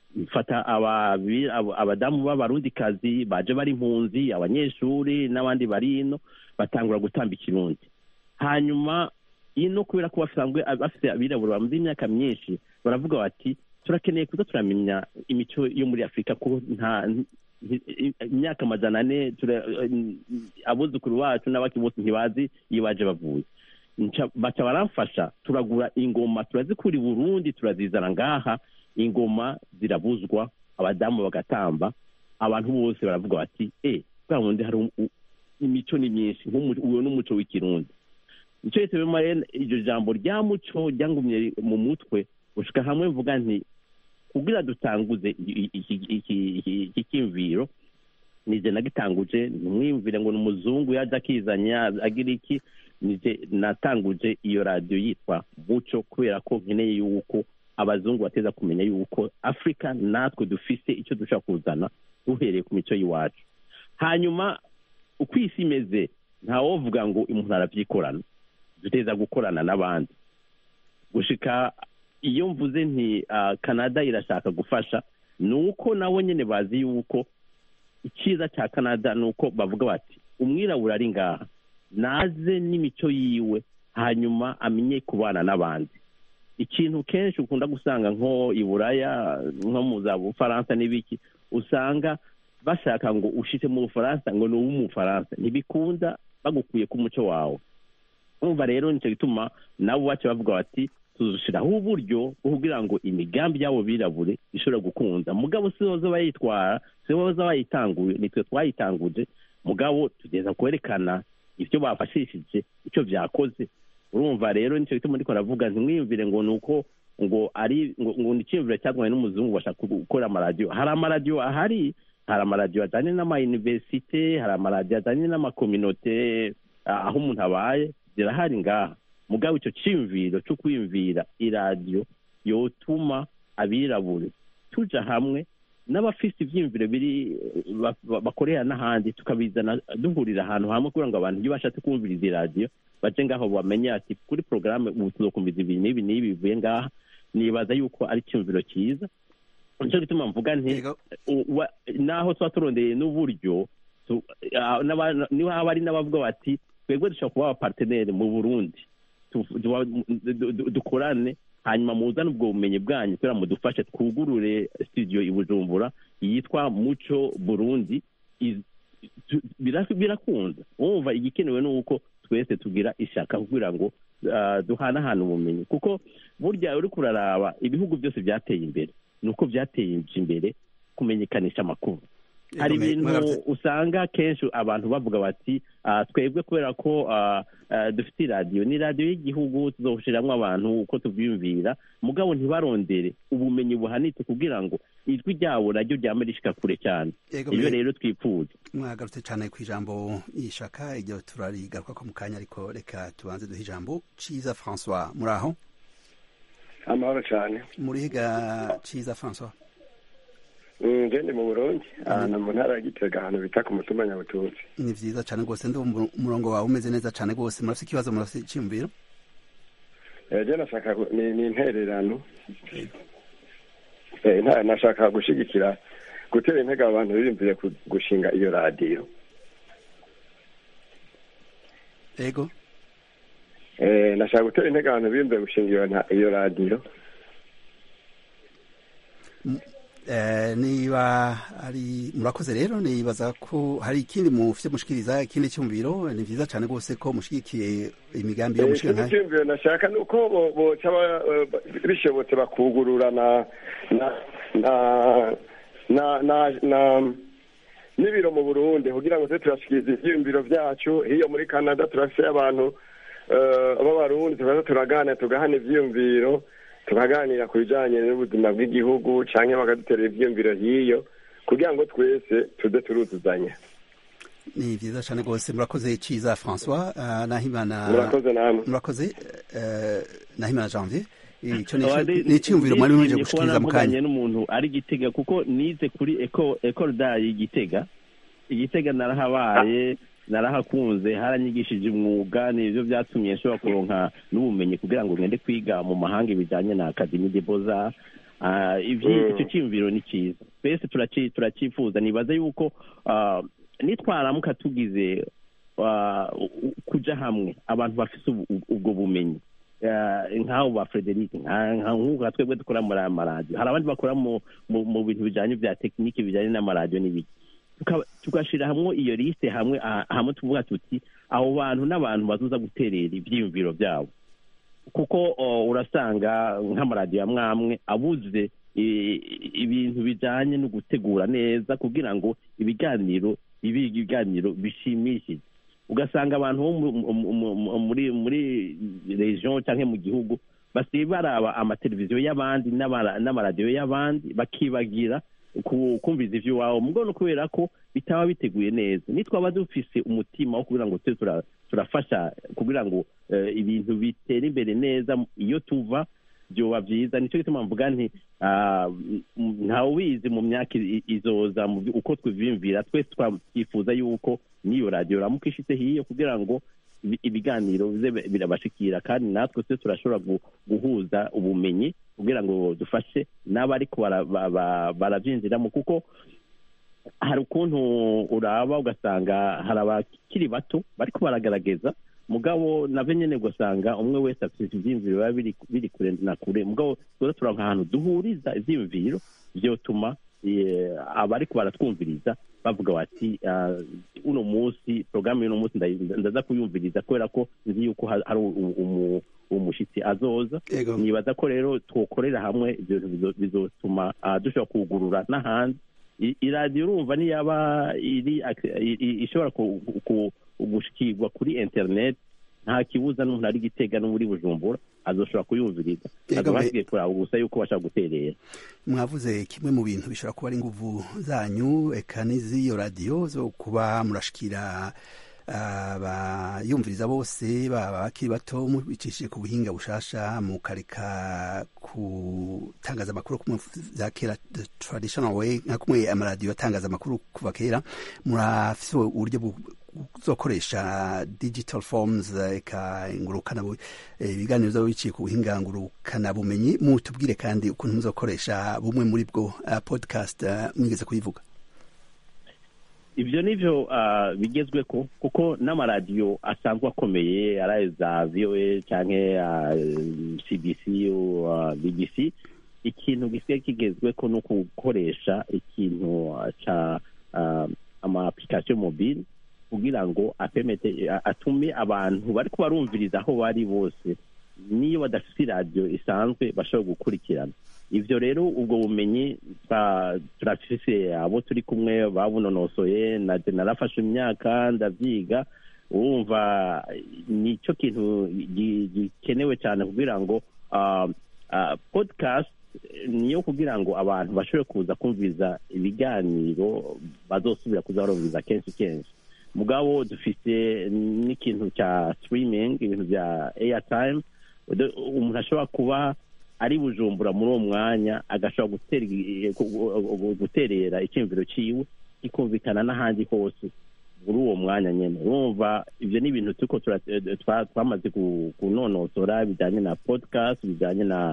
mfata ababi- abo- abadamu b'abarundikazi baje bari impunzi abanyeshuri n'abandi bari ino batangura gutamba ikirundi hanyuma ino kubera ko basanzwe bafite abirabura bamaze imyaka myinshi baravuga bati turakeneye kuza turamenya imico yo muri afurika ko nta nti- imyaka amajana ane tura- abuzukuru bacu n'abaki bose ntibazi iyo baje bavuye Nca- baca baramfasha turagura ingoma turazikura i burundi turazizana ngaha ingoma zirabuzwa abadamu bagatamba abantu bose baravuga bati e bwa bundi hari um- u- imico ni myinshi nk'umu- uwo n'umuco w'ikirundi nicyo gituma rero iryo jambo rya muco ryangumye mu mutwe gushika hamwe mvuga nti kugira dutanguze i- i- iki- iki- iki- iki cyiyumviro nije nagitanguje ntimwiyumvire ngo ni umuzungu yaje akizanya agira iki nije natanguje iyo radiyo yitwa muco kubera ko nkeneye yuko abazungu bateza kumenya yuko afurika natwe dufise icyo dushobora kuzana duhereye ku mico y'iwacu hanyuma uko isi imeze ntawovuga ngo umuntu arabyikorana duteza gukorana n'abandi gushika iyo mvuze nti ah, canada irashaka gufasha ni uko nabo nyine bazi yuko icyiza cya canada ni uko bavuga bati umwirabura ari ngaha naze n'imico yiwe hanyuma amenye kubana n'abandi ikintu kenshi ukunda gusanga nko i buraya nko mu za bufaransa n'ibiki usanga bashaka ngo ushite mu bufaransa ngo ni uw'umufaransa ntibikunda bagukuye ku muco wawe umva rero nicyo gituma nabo bace bavuga bati tuzushyiraho uburyo bwo kugira ngo imigambi y'abo birabure ishobora gukunda mugabo si boza bayitwara si boza bayitanguye nitwe twayitanguje mugabo tugeza kwerekana ibyo bafashishije icyo byakoze urumva rero nicyo gituma ndiko navuga ntimwiyumvire ngo ni uko ngo ari ngo ngo ni icyiyumviro cyazanywe n'umuzungu bashaka gukora amaradiyo hari amaradiyo ahari hari amaradiyo ajyanye n'amayuniversite hari amaradiyo ajyanye n'amakominote ah, aho umuntu abaye zirahari ngaha mugabo icyo cyiyumviro cyo kwiyumvira iradiyo yotuma abirabure tuja hamwe n'abafite ibyiyumviro biri ba- ba- bakorera n'ahandi tukabizana duhurira ahantu hamwe kugira ngo abantu iyo bashatse kumviriza iradiyo baje ngaho bamenye ati kuri porogaramu ubu tuzokumviza ibi n'ibi n'ibi bivuye ngaha nibaza yuko ari icyumviro cyiza nicyo gituma mvuga nti Yego. u- wa- naho tuba turondeye n'uburyo tu- ah, n'aba- niho haba hari n'abavuga bati twebwe dushobora kuba abaparteneri mu burundi tu- tu- du- du- dukorane hanyuma muzane ubwo bumenyi bwanyu kugira ngo mudufashe twugurure studio i bujumbura yitwa muco burundi Iz- tu- bira- birakunda wumva igikenewe ni uko twese tugira ishaka kugira ngo ah, duhanahane ubumenyi kuko burya uri kuraraba ibihugu byose byateye imbere ni uko byateye imbere kumenyekanisha amakuru hari Yego, me- ibintu mwagarutse- usanga kenshi abantu bavuga bati "Ah, twebwe kubera ko ah, ah, dufite iradiyo ni radiyo y'igihugu tuzawushiriramo abantu uko tubyiyumvira mugabo ntibarondere ubumenyi buhanitse kugira ngo ijwi ryabo naryo ryame rishika kure cyane Yego, ibyo me- rero twifuza mwagarutse cyane ku ijambo y'ishaka iryo turarigaruka ko mu kanya ariko reka tubanze duhe ijambo ciza francois muri aho amahoro cyane murihiga ciza francois Mm, nje ndi mu burundi ahantu mu ntara ya gitega ahantu bita ku mutumba nyabututsi ni vyiza cane rwose ndumva umurongo wawe umeze neza cane rwose murafite ikibazo murafite iciyumviro Eh, je nashaka gu- ni ni intererano Eh, nta- nashaka gushigikira gutera intege abantu biyumvire ku- gushinga iyo radiyo ego Eh, nashaka gutera intege abantu biyumvire gushinga iyo nta- iyo radiyo Eh, niba ari murakoze rero nibaza ko hari ikindi mufite mushikiriza ikindi cyumviro ni vyiza cane rwose ko mushigikiye imigambi yo Eh, mushika ikindi nkayo cyiyumviro nashaka ni uko bo- boca ba- eh, bishobotse bakugurura na na na na na na n'ibiro mu burundi kugira ngo tube turashikiriza ivyiyumviro vyacu hiyo muri canada turafise abantu eh, b'abarundi tukaza turaganira tugahana ivyiyumviro tukaganira ku bijanye n'ubuzima bw'igihugu canke bakaduterera ivyiyumviro hiyo kugira ngo twese tuze turuzuzanya ni vyiza cane rwose murakoze ciza francois uh, nahimana murakoze namwe murakoze uh, nahimana janvier ico ni Abandi- ici- ni iciyumviro mwari mumeje nishimye kuba gushikiriza mu navuganye kanya n'umuntu ari gitega kuko nize kuri eco ecole d'art igitega igitega narahabaye narahakunze haranyigishije umwuga nivyo vyatumye nshobora kuronka n'ubumenyi kugira ngo ngende kwiga mu mahanga ibijanye na academie de beaux arts Ah, ivyi- Mm. icyo cyiyumviro ni cyiza twese turaci- turacyifuza nibaza yuko ah, nitwaramuka tugize ah, u- kuja hamwe abantu bafite ubu- ubu- ubwo bumenyi Ah, nk'abo ba frederic nka- nka- nk'uko nka twebwe dukora muri aya maradiyo hari abandi bakora mu mu- mu bintu bijyanye bya tekiniki bijyanye n'amaradiyo n'ibiki Tuka- tugashyira hamwe iyo liste hamwe ah, hamwe tuvuga tuti abo bantu n'abantu bazuza guterera ibyiyumviro byabo kuko oh, urasanga nk'amaradiyo amwe amwe abuze i- ibintu bijyanye no gutegura neza kugira ngo ibiganiro bibe ibiganiro bishimishije ugasanga abantu bo mu- mu- mu- mu- muri muri region cyangwa mu gihugu basigaye baraba amateleviziyo y'abandi n'amara- n'amaradiyo y'abandi bakibagira ku- kumviriza iby'iwabo mugo no kubera ko bitaba biteguye neza nitwaba dufise umutima wo kugira ngo tube tura- turafasha kugira ngo eh, ibintu bitere imbere neza iyo tuva byoba byiza nicyo gituma mvuga nti ah, m- ntawe ubizi mu myaka i- izoza mu byo- uko twibimvira twese twifuza yuko n'iyo radiyo ramuka ishitse hiyo kugira ngo ibi- ibiganiro bize birabashikira kandi natwe twe turashobora gu- guhuza ubumenyi kugira ngo dufashe n'abariko bara- ba- ba- barabyinjiramo kuko hari ukuntu uraba ugasanga hari abakiri bato bariko baragaragaza mugabo navyo nyene ugasanga umwe wese afite ivyiyumviro biba biri biri kure na kure mugabo tuza turanka ahantu duhuriza ivyiyumviro vyotuma eh, abariko baratwumviriza bavuga bati ah, uno munsi porogaramu y'uno munsi ndayi- ndaza kuyumviriza kubera ko nzi yuko ha- hari u- umu- umushitsi azoza Yego. nibaza ko rero twokorera hamwe ibyo bintu bizo- bizotuma ah, dushobora kugurura n'ahandi I- iradiyo urumva niyaba iri ak- i- i- ishobora ku- ku- gushikirwa kuri internet nta kibuza n'umuntu ari gitega no muri bujumbura azoshobora kuyumviriza Yego, azoba me- hasigaye kuraba gusa yuko bashaka guterera mwavuze kimwe mu bintu bishobora kuba ari inguvu zanyu eka n'iziyo radiyo zo kuba murashikira abayumviriza bose baba bakiri bato mubicishije ku buhinga bushasha mukareka gutangaza amakuru kumwe vya kera the traditional way nka kumwe amaradiyo atangaza amakuru kuva kera murafise uburyo bu- buzokoresha digital forms eka ngurukana bu- eh, ibiganiro byaba biciye ku buhinga ngurukana bumenyi mutubwire kandi ukuntu muzokoresha bumwe muri bwo uh, podcast uh, mwigeze kuyivuga ibyo nivyo ah, bigezweko kuko n'amaradiyo asanzwe akomeye ari ayo za voa canke ah, cbc ah, bbc ikintu gisigaye kigezweko no gukoresha ikintu ah, ca ah, ama application mobile kugira ngo apemete a- atume abantu bariko barumviriza aho bari bose niyo badafite iradiyo isanzwe bashobora gukurikirana ivyo rero ubwo bumenyi twa- turafise abo turi kumwe babunonosoye naje narafashe imyaka ndavyiga urumva nicyo kintu gi- gikenewe cyane kugira ngo ah, ah, podcast niyo kugira ngo abantu bashobore kuza kumviriza ibiganiro bazosubira kuza barumviriza kenshi kenshi mugabo dufite n'ikintu cya streaming ibintu bya airtime Ude- umuntu ashobora kuba ari bujumbura muri uwo mwanya agashobora gutera igi- gu- gu- guterera icyumviro ciwe kikumvikana n'ahandi hose muri uwo mwanya nyene urumva ivyo ni ibintu turiko tura- twa- twamaze ku- kunonosora bijanye na podcast bijanye na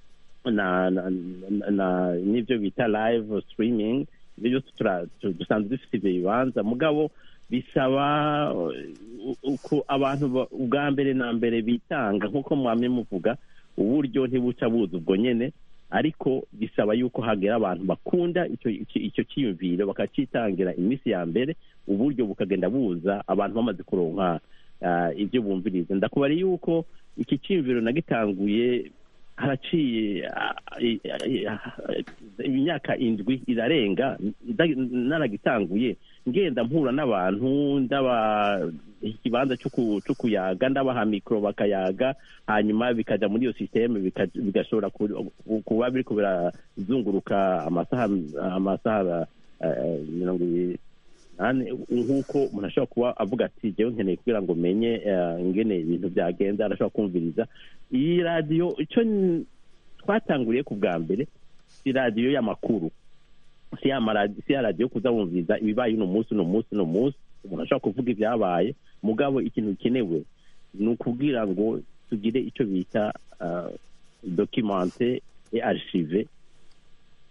na na, na, na n'ivyo bita live streaming ibyo byose tura- tu- dusanzwe dufite ivyo bibanza mugabo bisaba uh, uko abantu ba- ubwa mbere na mbere bitanga nk'uko mwamye muvuga uburyo ntibuca buza ubwo nyene ariko bisaba yuko hagera abantu bakunda icyo icyo- icyo cyiyumviro bakacitangira iminsi ya mbere uburyo bukagenda buza abantu bamaze kuronka ah, ibyo bumviriza ndakubara yuko iki cyiyumviro nagitanguye haraciye ah, i- i- ah, imyaka indwi irarenga nda- naragitanguye ngenda mpura n'abantu ndaba ikibanza cyo ku- cyo kuyaga ndabaha mikoro bakayaga hanyuma bikaja muri iyo sisiteme bika- bigashobora ku- ku- kuba biriko birazunguruka amasaha amasaha eh, mirongo ibiri nane nk'uko umuntu ashobora kuba avuga ati jewe nkeneye kugira ngo menye eh, ingene ibintu byagenze arashobora kumviriza iyi radiyo icyo n- twatanguriye ku bwa mbere si radiyo y'amakuru si ya maradi- si ya radiyo kuza wumviriza ibibaye uno munsi uno munsi uno munsi umuntu ashobora kuvuga ibyabaye mugabo ikintu gikenewe ni ukubwira ngo tugire icyo bita uh, documente et archive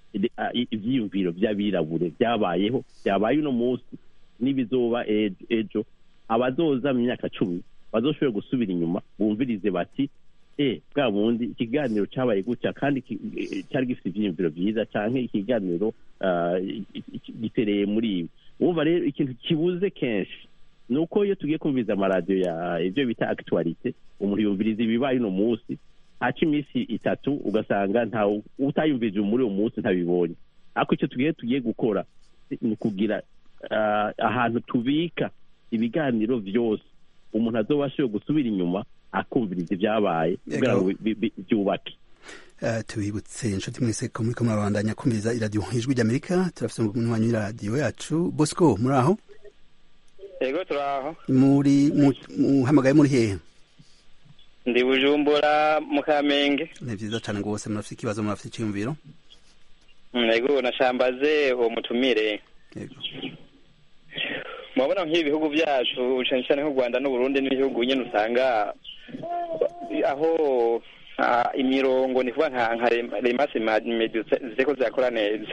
ide- ah, i- ivyiyumviro vy'abirabure vyabayeho vyabaye uno munsi n'ibizoba ejo ejo abazoza mu myaka cumi bazoshobora gusubira inyuma bumvirize bati e bwa bundi ikiganiro cabaye gutya kandi ki- eh, cari gifite ivyiyumviro vyiza canke ikiganiro ah, i- i- gitereye muri ibi wumva rero ikintu kibuze kenshi ni uko iyo tugiye kumviriza amaradiyo ya ibyo bita actualite umuntu yumviriza ibibaye uno munsi haca iminsi itatu ugasanga nta utayumvirije muri uwo munsi ntabibonye ariko icyo tugiye tugiye gukora ni ukugira ah, ahantu tubika ibiganiro byose umuntu azobashe gusubira inyuma akumviriza ibyabaye kugira ngo bi- bi- byubake Eh, tubibutse inshuti mwese ko muriko murabandanya kumviriza iradiyo ijwi ry'amerika turafise umunywanyi w'iradiyo yacu bosco muri aho yego turaho muri mu- muhamagaye muri hehe ndi bujumbura mu kamenge ni vyiza cane rwose murafise ikibazo murafise iciyumviro Mm, yego nashambaze uwo mutumire Yego. murabona nk'ibi bihugu byacu cyane cyane nk'u rwanda n'uburundi n'ibihugu nyine usanga aho ah, imirongo ni kuvuga nka nka rem- remasi medi ziriko zirakora neza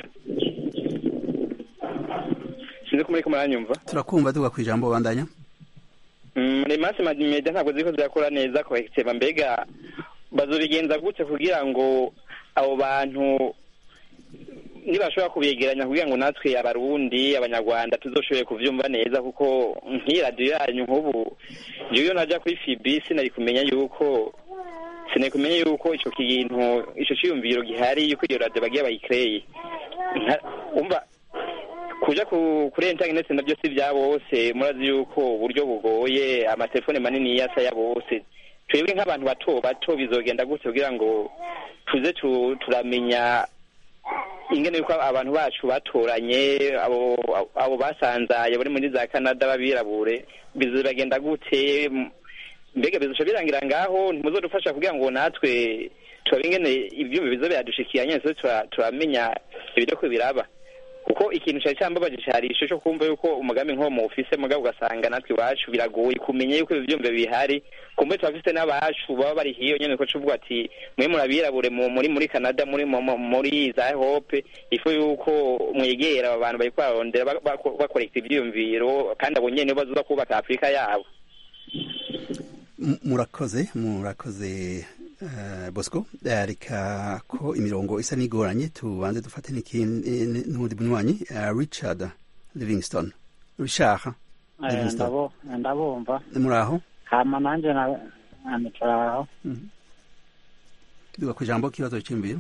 sinzi ko muriko muranyumva turakumva tuvuga ku ijambo bandanya Mm, remasi media ntabwo ziriko zirakora neza kohekiteba mbega bazobigenza gute kugira ngo abo bantu nibashobora kubegeranya kugira ngo natwe abarundi abanyarwanda tuzoshoboye kuvyumva neza kuko nk'iyi radiyo yanyu nk'ubu jewe iyo naja kuri fibi sinari kumenya yuko sinari kumenya yuko ico kintu ico ciyumviro gihari yuko iyo radiyo bagiye bayikreye Nka- umva kuja ku kuri internet navyo si vya bose murazi yuko uburyo bugoye amatelefone manini yasa ya bose twebwe nk'abantu bato bato bizogenda gute kugira ngo tuze tu- turamenya ingene yuko abantu bacu batoranye abo abo basanzaye bari muri za canada b'abirabure bizogenda gute M- mbega bizoca birangira ngaho ntimuzodufasha kugira ngo natwe turabe ingene ivyuma bizo biradushikiye nyene tuze tura- turamenya ibiriko biraba kuko ikintu cyari cyambabaje cyari ico cyo kumva yuko umugambi nk'uwo muwufise mugabo ugasanga natwe iwacu biragoye kumenya yuko ibi vyumve bihari kumbe turafise n'abacu baba bari hiyo nyene ko cuvuga ati mwe murabirabure mu- muri muri canada muri mu- mu- muri za hope ifu yuko mwegera aba bantu bariko bararondera ba- ba- bakorekta ivyiyumviro kandi abo nyene bazoza kubaka afurika yabo M- murakoze murakoze eh, bosco Eh, reka ko imirongo isa n'igoranye tubanze dufate n'ikindi eh, n'uwundi munywanyi eh, richard livingston richard Eh, livingston ndabo- ndabumva muri aho hama nanje na- nanicaho duga ku ijambo kibazo cy'imviro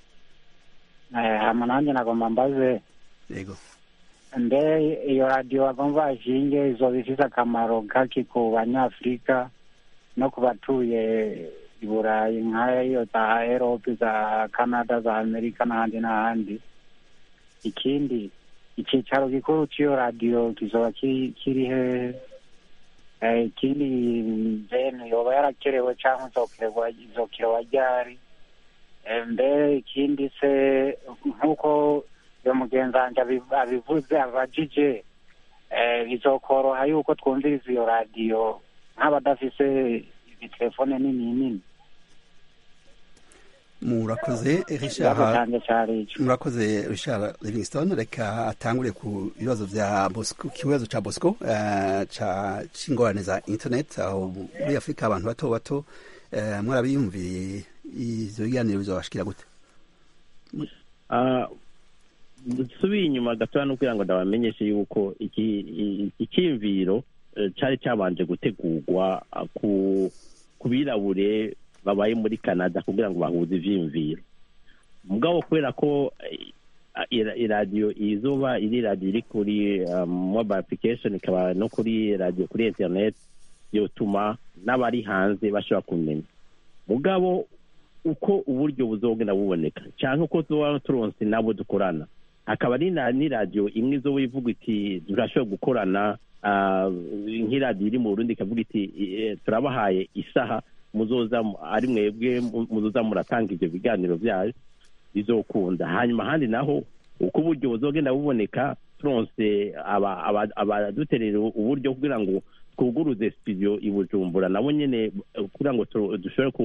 Eh, hama nanje nagomba mbaze yego mbe iyo radiyo bagomba bashinge izoba ifise akamaro kaki ku banyafurika no ku batuye i burayi nk'iyo za erope za canada za amerika n'ahandi n'ahandi ikindi icicaro gikuru cy'iyo radiyo kizoba ki- kiri hehe Eh, ikindi mbene yoba yarakerewe cyangwa izokererwa izokerewa ryari Eh, mbe ikindi se nk'uko iyo mugenzi wanjye abi- abivuze abajije eh, bizokoroha yuko twumviriza iyo radiyo nk'abadafise ibitelefone nini nini murakoze ikibazo richard cyanjye cyari ico murakoze richard livingston reka atangure ku bibazo vya bosco ku kibazo ca bosco eh, ca c'ingorane za internet aho muri afurika abantu bato bato eh, mwarabiyumviye ivyo biganiro bizobashikira gute Ah, dusubiye inyuma gatoya no kugira ngo ndabamenyeshe yuko iki i- icyiyumviro eh, cyari cyabanje gutegurwa ah, ku ku birabure babaye muri canada kugira ngo bahuze ivyiyumviro mugabo kubera ko eh, ira- iradiyo izuba iri radiyo iri kuri um, mobile application ikaba no kuri radiyo kuri internet yotuma n'abari hanze bashobora kumenya mugabo uko uburyo buzogenda buboneka cyangwa uko tuba turonse nabo dukorana hakaba ari na n'iradiyo imwe izoba ivuga iti turashobora gukorana ah, nk'iradiyo iri mu burundi ikavuga iti eh, turabahaye isaha muzoza mu- ari mwebwe mu- muzoza muratanga ivyo biganiro vyayo bizokunda hanyuma ahandi naho uko uburyo buzogenda buboneka turonse aba- aba- abaduterera uburyo kugira ngo twuguruze studio i bujumbura nabo nyene eh, kugira ngo tu- dushobore ku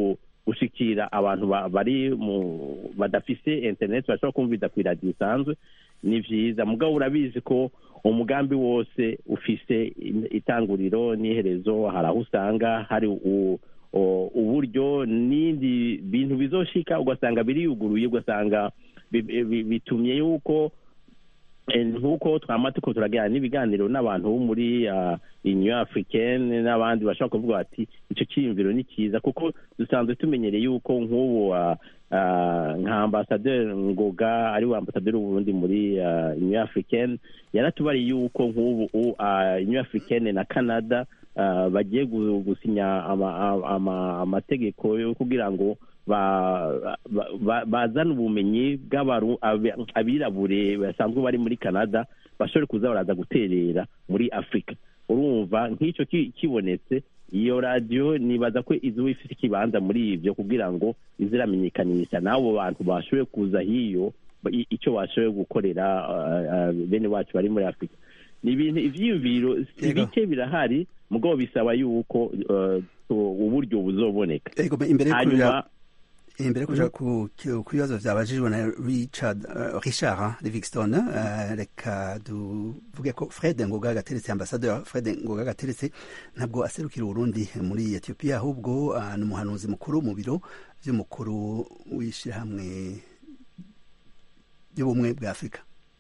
gushikira abantu ba- bari mu badafise internet bashobora kumviriza ku iradiyo isanzwe ni vyiza mugabo urabizi ko umugambi wose ufise in- itanguriro n'iherezo hari aho usanga hari u- o- uburyo n'indi bintu bizoshika ugasanga biriyuguruye ugasanga bi- bi- bitumye yuko Eh, nk'uko twama tuko turagira n'ibiganiro n'abantu bo muri uh, union africaine n'abandi bashobora kuvuga bati ico ciyumviro ni cyiza kuko dusanzwe tumenyereye yuko nk'ubu uh, uh, nka ambasaderi ngoga ari we ambasaderi w'uburundi muri uh, union africaine yaratubariye yuko nk'ubu uh, union africaine na canada uh, bagiye gu- gusinya ama- ama- ama- amategeko yo kugira ngo ba- ba- ba- bazana ubumenyi bw'abaru- abi- abirabure basanzwe bari muri canada bashobore kuza baraza guterera muri afurika urumva nk'icyo ki- kibonetse iyo radiyo nibaza ko izuba ifite ikibanza muri ibyo kugira ngo iziramenyekanisha n'abo bantu bashoboye kuza hiyo ba- i- icyo bashoboye gukorera uh, uh, bene wacu bari muri afurika ni ibintu ivyiyumviro si Yego. bike birahari mugabo bisaba yuko uh, tu- uburyo buzoboneka Ego, imbere yo hanyuma kuja imbere yo kuja ku ku- ku bibazo vyabajijwe na Richard uh, Richard Livingston uh, reka duvuge ko Fred Ngoga Gateretse ambassadeur Fred Ngoga Gateretse ntabwo aserukira Uburundi muri Ethiopia ahubwo uh, ni umuhanuzi mukuru mu biro vy'umukuru w'ishirahamwe ry'ubumwe bwa Afurika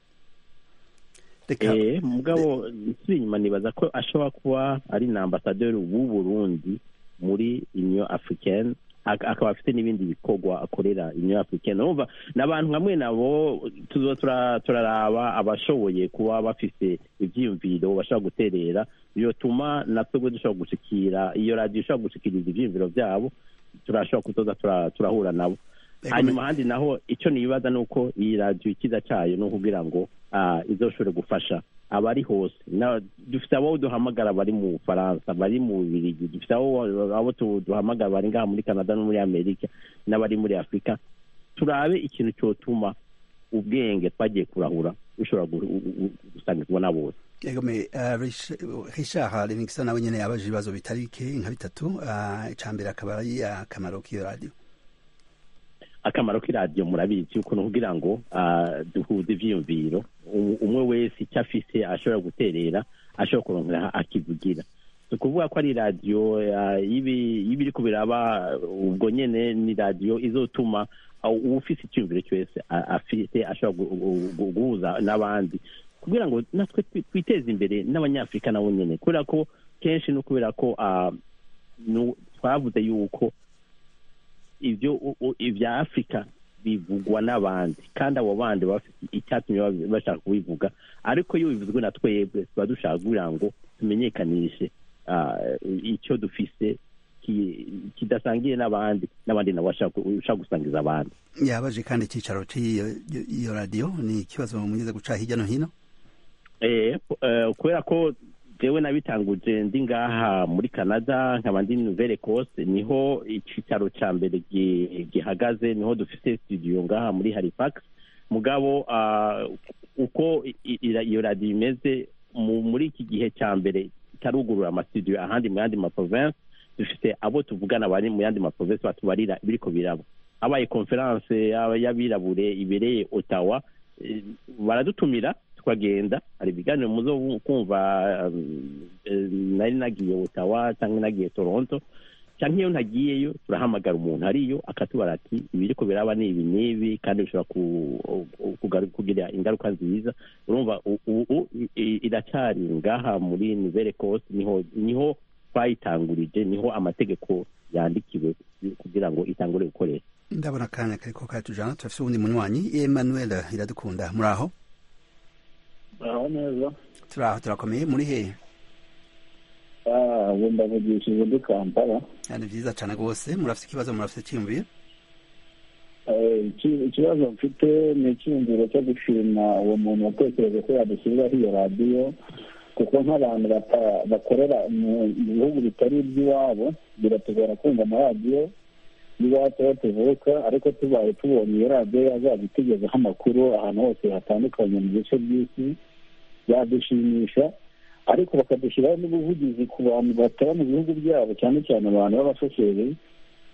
reka Eh, mugabo nsubira inyuma nibaza ko ashobora kuba ari na ambasaderi w'u Burundi muri union africaine ak- akaba afite n'ibindi bikorwa akorera union africaine urumva n'abantu hamwe nabo tuzo tura- turaraba abashoboye kuba bafise ivyiyumviro bashobora guterera byotuma natwebwe dushobora gushikira iyo radiyo ishobora gushikiriza ivyiyumviro vyabo turashobora kuzoza tura- turahura nabo Ego, hanyuma ahandi naho icyo nibaza ni uko iyi radiyo ikiza cyayo ni ukugira ngo ah, izoshobore gufasha abari hose Na- dufite abo duhamagara bari mu bufaransa bari mu bubirigi dufite abo abo tu- duhamagara bari ngaha muri canada no muri amerika n'abari muri afurika turabe ikintu cyotuma ubwenge twagiye kurahura bushobora gu- gu- gu- gusangirwa na bose Ego me uh, Rich- Richard Livingston nawe nyene yabaje ibibazo bitari bike nka bitatu uh, icambere akaba ari akamaro k'iyo radio akamaro k'iradiyo murabizi yuko ni ukugira ngo ah, duhuze ivyiyumviro Um- umwe wese icyo afise ashobora guterera ashobora kurongera akivugira si ukuvuga ko ari radiyo ah, y'ibi- y'ibiriko biraba ubwo nyene ni radiyo izotuma ah, uwufise icyumviro cyose ah, afite ashobora gu- gu- gu- guhuza n'abandi kugira ngo natwe twi- twiteze imbere n'abanyafurika nabo nyene kubera ko kenshi no kubera ko ah, nu- twavuze yuko ibyo u- u- ibya afurika bivugwa n'abandi kandi abo bandi baba bafite icyatumye bab- bashaka kubivuga ariko iyo bivuzwe na twebwe tuba dushaka kugira ngo tumenyekanishe ah, icyo dufise ki- kidasangiye n'abandi n'abandi nabo bashaka bashaka gusangiza abandi yabaje kandi icicaro cy'iyo iyo radio ni ikibazo mugeze guca hirya no hino Eh, eh, kubera ko jewe nabitanguje ndi ngaha muri canada nkaba ndi nouvelle ecosse niho icicaro ca mbere gi- gihagaze niho dufise studio ngaha muri halifax mugabo ah, uko i- i- iyo radiyo imeze mu- muri iki gihe ca mbere itarugurura amastudio ahandi mu yandi maprovince dufite abo tuvugana bari mu yandi maprovince batubarira ibiriko biraba habaye conference y'aba- y'abirabure ibereye ottawa eh, baradutumira tukagenda hari ibiganiro muzo kumva um, eh, nari nagiye ottawa cyangwa nagiye toronto cyangwa iyo ntagiyeyo turahamagara umuntu ariyo akatubara ati ibiriko biraba ni ibi n'ibi kandi bishobora ku- kugaru- kugira ingaruka nziza urumva u- u- u- i- iracyari ngaha muri nouvelle ecosse niho niho twayitangurije niho amategeko yandikiwe kugira ngo itangure gukoresha ndabona akanya kariko katujana turafise uwundi munywanyi Emmanuel iradukunda muri aho aho neza turaho turakomeye muri hehe ubu ndavugishije ndi kampala Ah, ni vyiza cane rwose murafise ikibazo murafise iciyumviro Eh, iki- ikibazo mfite ni icyiyumviro cyo gushima uwo muntu watekereje ko yadushyiriraho iyo radiyo kuko nk'abantu bata- bakorera mu mu bihugu bitari iby'iwabo biratugora kumva amaradiyo y'iwacu aho tuvuka ariko tubaye tubonye iyo radiyo yazajya itugezaho amakuru ahantu hose hatandukanye mu bice by'isi yadushimisha ariko bakadushyiraho n'ubuvugizi ku bantu bataba mu bihugu byabo cyane cyane abantu b'abashoferi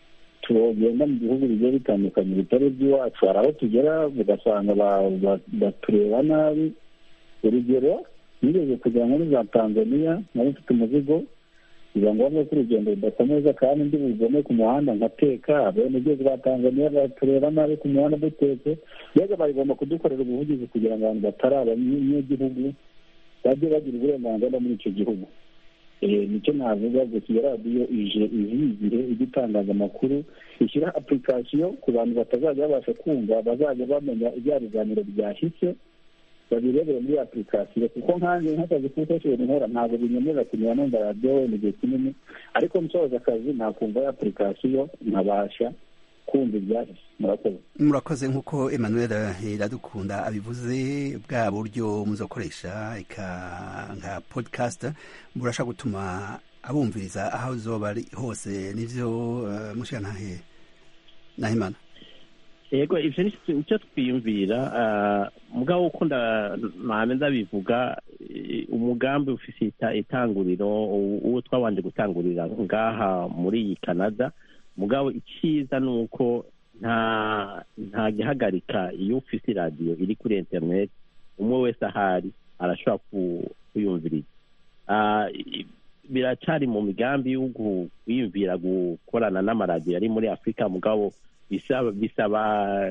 tugenda mu bihugu bigiye bitandukanye bitari iby'iwacu hari aho tugera ugasanga batureba nabi urugero nigeze kujya muri za tanzania nari mfite umuzigo biba ngombwa ko urugendo rudakomeza kandi ndi bugome ku muhanda nkateka abenegihugu ba tanzania batureba nabi ku muhanda dutetse mbega bagomba kudukorera ubuvugizi kugira ngo abantu batari abanyagihugu bajye bagira uburenganzira muri icyo gihugu nicyo navuga gusa iyo radiyo ije izigihe ijya itangaza amakuru ishyira apurikasiyo ku bantu batazajya babasha kumva bazajya bamenya ibya biganiro byahise babirebere muri apurikasiyo kuko nkanjye nk'akazi k'ukoresheje nkora ntabwo binyemerera kunyura numva radiyo wenda igihe kinini ariko nsoza akazi nakumva ya apurikasiyo nkabasha kumva ibyahise murakoze murakoze nk'uko emmanuel iradukunda abivuze bwa buryo muzakoresha nka podcast burasha gutuma abumviriza aho zoba ari hose nivyo mushira ntahe nahimana yego ivyo nicyo twiyumvira mugabo uko mpame ndabivuga umugambi ufise itanguriro uwo twabanje gutangurira ngaha muri iyi canada mugabo icyiza ni uko nta nta gihagarika iyo ufite iradiyo iri kuri interineti umwe wese ahari arashobora kuyumviriza biracari mu migambi yo kwiyumvira gukorana n'amaradiyo ari muri afurika mugabo bisaba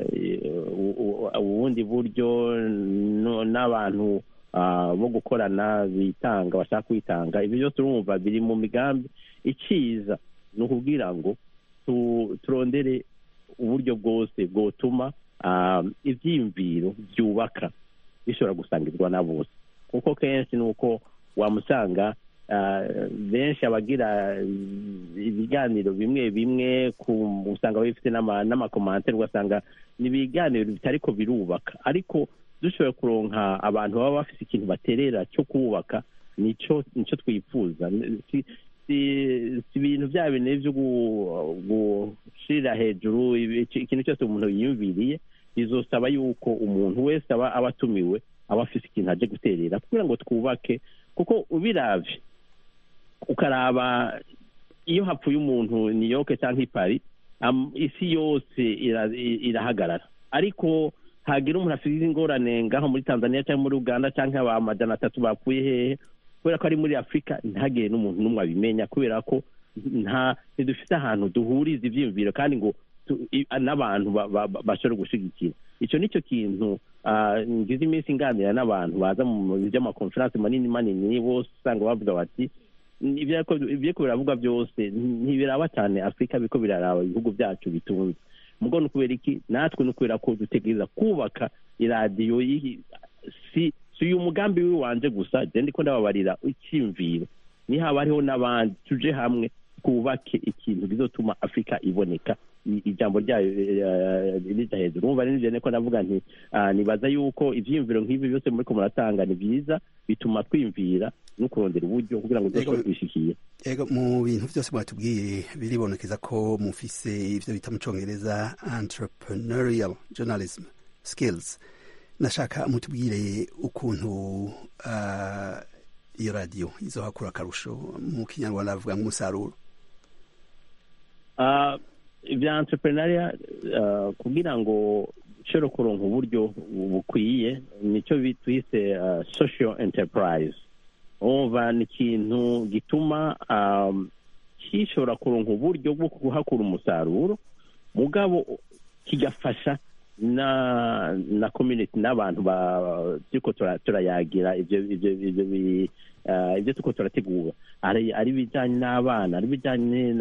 ubundi buryo n'abantu bo gukorana bitanga bashaka kwitanga ibyo byose urumva biri mu migambi icyiza ni ukubwira ngo turondere uburyo bwose bwotuma ibyiyumviro byubaka bishobora gusangirwa na bose kuko kenshi ni uko wamusanga benshi abagira ibiganiro bimwe bimwe usanga bifite n'amakomantere ugasanga ni ibiganiro bitari ko birubaka ariko dushoboye kuronka abantu baba bafite ikintu baterera cyo kubaka nicyo twifuza si ibintu bya bintu byo gushirira hejuru ikintu cyose umuntu yiyumviriye bizosaba yuko umuntu wese aba atumiwe aba afite ikintu aje guterera kugira ngo twubake kuko ubiravye ukaraba iyo hapfuye umuntu ni yoke cyangwa ipari isi yose irahagarara ariko hagira umuntu afite ingorane ngaho muri tanzania cyangwa muri uganda cyangwa amajana atatu bapfuye hehe kubera ko ari muri afurika ntihagire n'umuntu n'umwe abimenya kubera ko nta ntidufite ahantu duhuriza ibyiyumviro kandi ngo n'abantu bashobora gushyigikira icyo ni cyo kintu ngize iminsi nganira n'abantu baza mu by'amakonferanse manini manini bose usanga bavuga bati ibyo ko biravuga byose ntibiraba cyane afurika biko biraraba ibihugu byacu bitunze mugo ni ukubera iki natwe ni ukubera ko dutegereza kubaka iradiyo si si uyu mugambi w'iwanje gusa je ndiko ndababarira icyimviro nihaba hariho n'abandi tuje hamwe twubake ikintu bizotuma afurika iboneka ijambo ryayo rija hejuru urumva n'ivyo niko ndavuga nti nibaza yuko ivyiyumviro nk'ibi byose muriko muratanga ni vyiza bituma twimvira no kurondera uburyo kugira ngo dushobore kubishikiye ego mu bintu byose mwatubwiye biribonekeza ko mufise ivyo bita mu congereza entrepreneurial journalism skills nashaka mutubwire ukuntu iyo radiyo izohakura akarusho mu kinyarwanda bavuga nk'umusaruro ibya entrepreneuria kugira ngo ushobore kuronka uburyo bukwiye nicyo twise social enterprise umva ni ikintu gituma gishobora kuronka uburyo bwo kuhakura umusaruro mugabo kigafasha na na community n'abantu turiko turayagira ivyo ivyo ivyo ibyo turiko turategura ari ari ibijanye n'abana ari ibijanye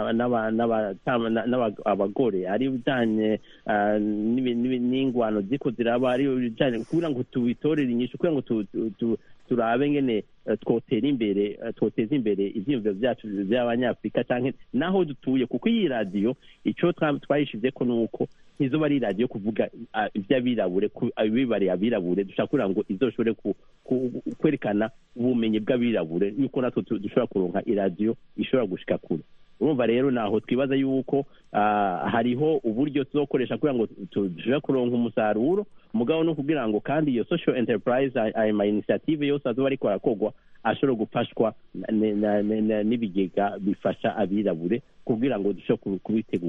n'abagore ari ibijanye n'ingwano ziko ziraba ari ibijanye kugira ngo tubitorere inyishu kugira ngo turabe ngene twotera imbere twoteza imbere ivyiyumviro vyacu vy'abanyafurika canke naho dutuye kuko iyi radiyo ico twayishizeko ni uko ntizoba ari radiyo kuvuga iby'abirabure bibariye abirabure dushaka kugira ngo izoshobore kwerekana ubumenyi bw'abirabure yuko natwe dushobora kuronka iradiyo ishobora gushika kure urumva rero naho twibaza yuko hariho uburyo tuzokoresha kugira ngo dushobore kuronka umusaruro mugabo no kugira ngo kandi iyo social enterprise ayo ma initiative yose azoba ariko arakogwa ashobora gufashwa n'ibigega bifasha abirabure kugira ngo dushobore kubitegura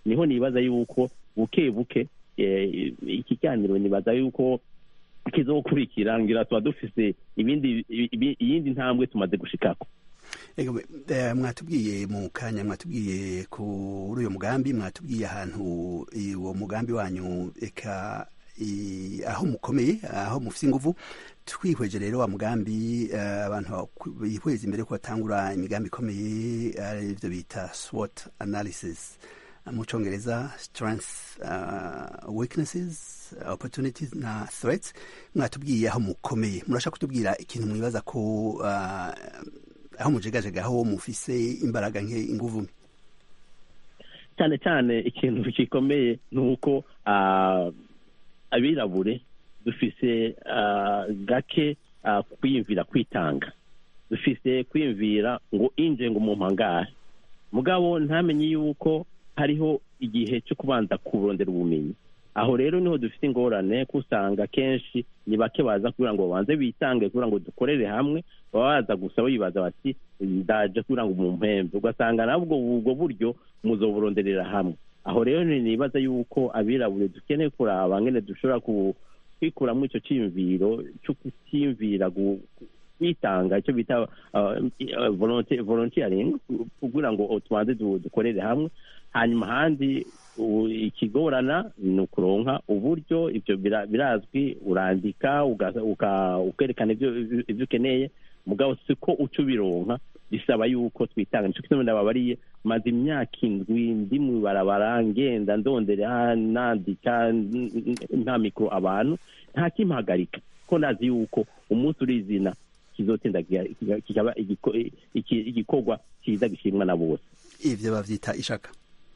niho nibaza yuko buke buke eh, ikiganiro nibaza yuko kizokurikira ngira tuba dufise ibindi ibi- iyindi ntambwe tumaze gushikako Ego, eh, mwatubwiye mu kanya mwatubwiye kuri uyo mugambi mwatubwiye ahantu i- uwo mugambi wanyu eka i- aho mukomeye aho mufite inguvu twihweje rero wa mugambi eh, abantu bakw- bihweza imbere ko batangura imigambi ikomeye arivyo bita SWOT analysis mu congereza strengths uh, weaknesses opportunities na threats mwatubwiye aho mukomeye murashaka kutubwira ikintu mwibaza ko uh, aho mujegajega aho mufise imbaraga nke inguvu nke cyane cyane ikintu gikomeye ni uko ah, abirabure dufise ah, gake ah, kwiyumvira kwitanga dufise kwiyumvira ngo inje ngo umuntu angahe mugabo ntamenye yuko hariho igihe cyo kubanza kurondera ubumenyi aho rero niho dufite ingorane ko usanga kenshi ni bake baza kugira ngo babanze bitange kugira ngo dukorere hamwe baba baza gusa bibaza bati ndaje kugira ngo mumpembe ugasanga nabwo ubwo buryo muzoburonderera hamwe aho rero ni- nibaza yuko abirabure dukeneye kuraba ngene dushobora ku- kwikuramo icyo cyiyumviro cyo kutiyumvira gu- kwitanga icyo bita uh, uh, volonte- volunteering kugira ngo tubanze du- dukorere hamwe hanyuma ahandi u- ikigorana ni ukuronka uburyo ibyo bira- birazwi urandika uga- uka- ukerekana ibyo ibyo- ibyo ukeneye mugabo siko uca ubironka bisaba yuko twitanga nicyo kituma ndababariye maze imyaka indwi ndi mu ibarabara ngenda ndondera nandika n- n- nta mikoro abantu nta kimpagarika ko nazi yuko umunsi urizina kizotinda kiga- kikaba igiko- iki- igikorwa cyiza gishimwa na bose ivyo bavyita ishaka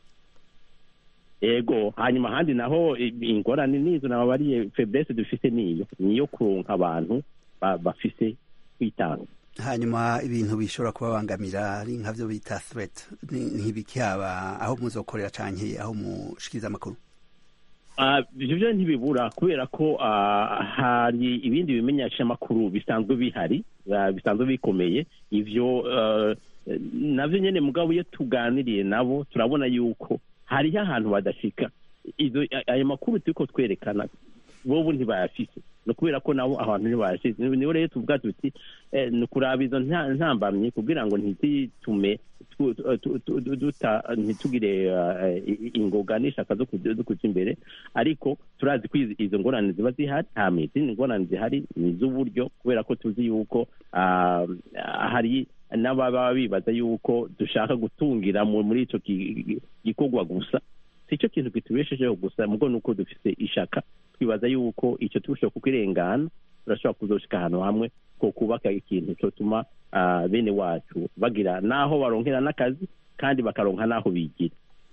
ego hanyuma ahandi naho i- ingorane nizo nababariye feblesse dufise niyo niyo kuronka abantu ba- bafise kwitanga hanyuma ibintu bishobora kubabangamira ari nkavyo bita threat ni- nk'ibiki haba aho muzokorera canke aho mushikiriza amakuru Ah, ivyo vyo ntibibura kubera ko ah, hari ibindi bimenyeshamakuru bisanzwe bihari ah, bisanzwe bikomeye ivyo ah, navyo nyene mugabo iyo tuganiriye nabo turabona yuko hariho ahantu badashika izo ayo makuru turiko twerekana bobo ntibayafise ni ukubera ko nabo ahantu ntibayashize niho rero tuvuga tuti eh, ni ukuraba izo nta- ntambamyi kugira ngo ntizitume tu- tu- tu- tu- duta- ntitugire eh, i- ingoga n'ishaka zo kuja zo kuja imbere ariko turazi ko izi- izo ngorane ziba zihari hama izindi ngorane zihari ni iz'uburyo kubera ko tuzi yuko ah, hari n'ababa bibaza yuko dushaka gutungira mu- muri ico gi- gi- gikorwa gusa si cyo kintu kitubeshejeho gusa mugo nuko dufise ishaka twibaza yuko icyo turushaho kukirengana turashobora kuzoshika ahantu hamwe ko kubaka ikintu cyotuma ah, bene wacu bagira n'aho baronkera n'akazi kandi bakaronka n'aho bigira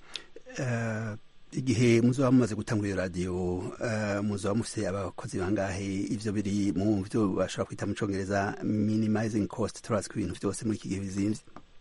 Eh, igihe muzoba mumaze gutangura iyo radiyo eh, muzoba mufise abakozi bangahe ivyo biri mu vyo bashobora kwita mu congereza minimizing cost turazi ko ibintu vyose muri iki gihe bizimvye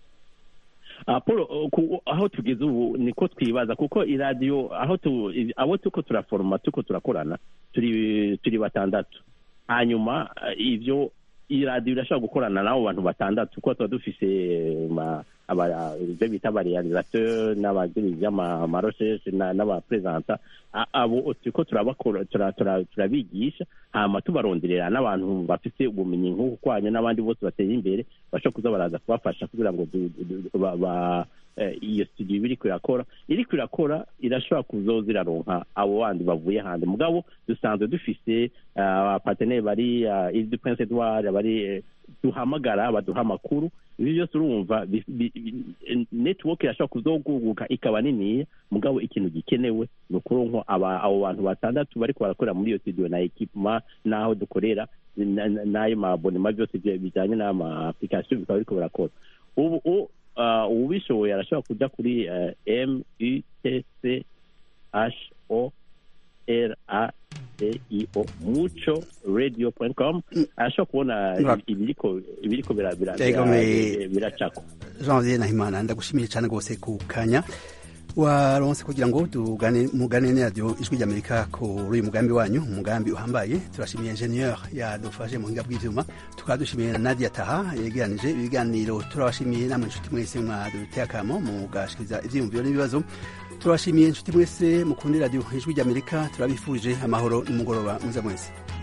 Ah, Paul uh, ku- aho tugeze ubu niko twibaza kuko iradiyo aho tu, i- abo tuko turaforoma tuko turakorana turi turi batandatu hanyuma ah, ivyo iradiyo irashobora gukorana n'abo bantu batandatu kuko tuba dufise eh, ma- aba- ibyo bita abarealisateur n'abagiriza amarosheshe n'abapresenta A- abo turiko turabakora tura- tura- turabigisha hama tubaronderera n'abantu bafise ubumenyi nk'uku kwanyu n'abandi bose bateye imbere bashobora kuza baraza kubafasha kugira ngo du- du- du- ba- ba- eh, iyo studio iba iriko irakora iriko irakora irashobora kuzoza iraronka abo bandi bavuye hanze mugabo dusanzwe dufise abaparteneri bari ile du prince edward bari eh, duhamagara baduha amakuru ibi byose urumva bi- bi- bi- network irashobora kuzoguguka ikaba niniya mugabo ikintu gikenewe ni ukuronka aba- abo bantu batandatu bariko barakorera muri iyo studio na ekipema n'aho dukorera na- na- n'ayo mabonema byose bya- bijanye n'ama application bikaba biriko birakora ubu u- ah, uwubishoboye arashobora kuja kuri eh, m u t c h o r a d i o muco radio com arashobora kubona Mwa- ibiriko ibiriko bira- bira- Ego, bira- me- biracako janvier nahimana ndagushimiye cyane rwose ku kanya waronse kugira ngo tugane mugane na radio ijwi ry'Amerika kuri uyu mugambi wanyu umugambi uhambaye turashimiye ingenieur yadufashe mu hinga bw'ivyuma tukaba dushimiye Nadia Taha yegeranije ibiganiro turabashimiye namwe inshuti mwese mwaduteye akamo mugashikiriza ivyiyumviro n'ibibazo turabashimiye inshuti mwese mukunda radio ijwi ry'Amerika turabifurije amahoro n'umugoroba mwiza mwese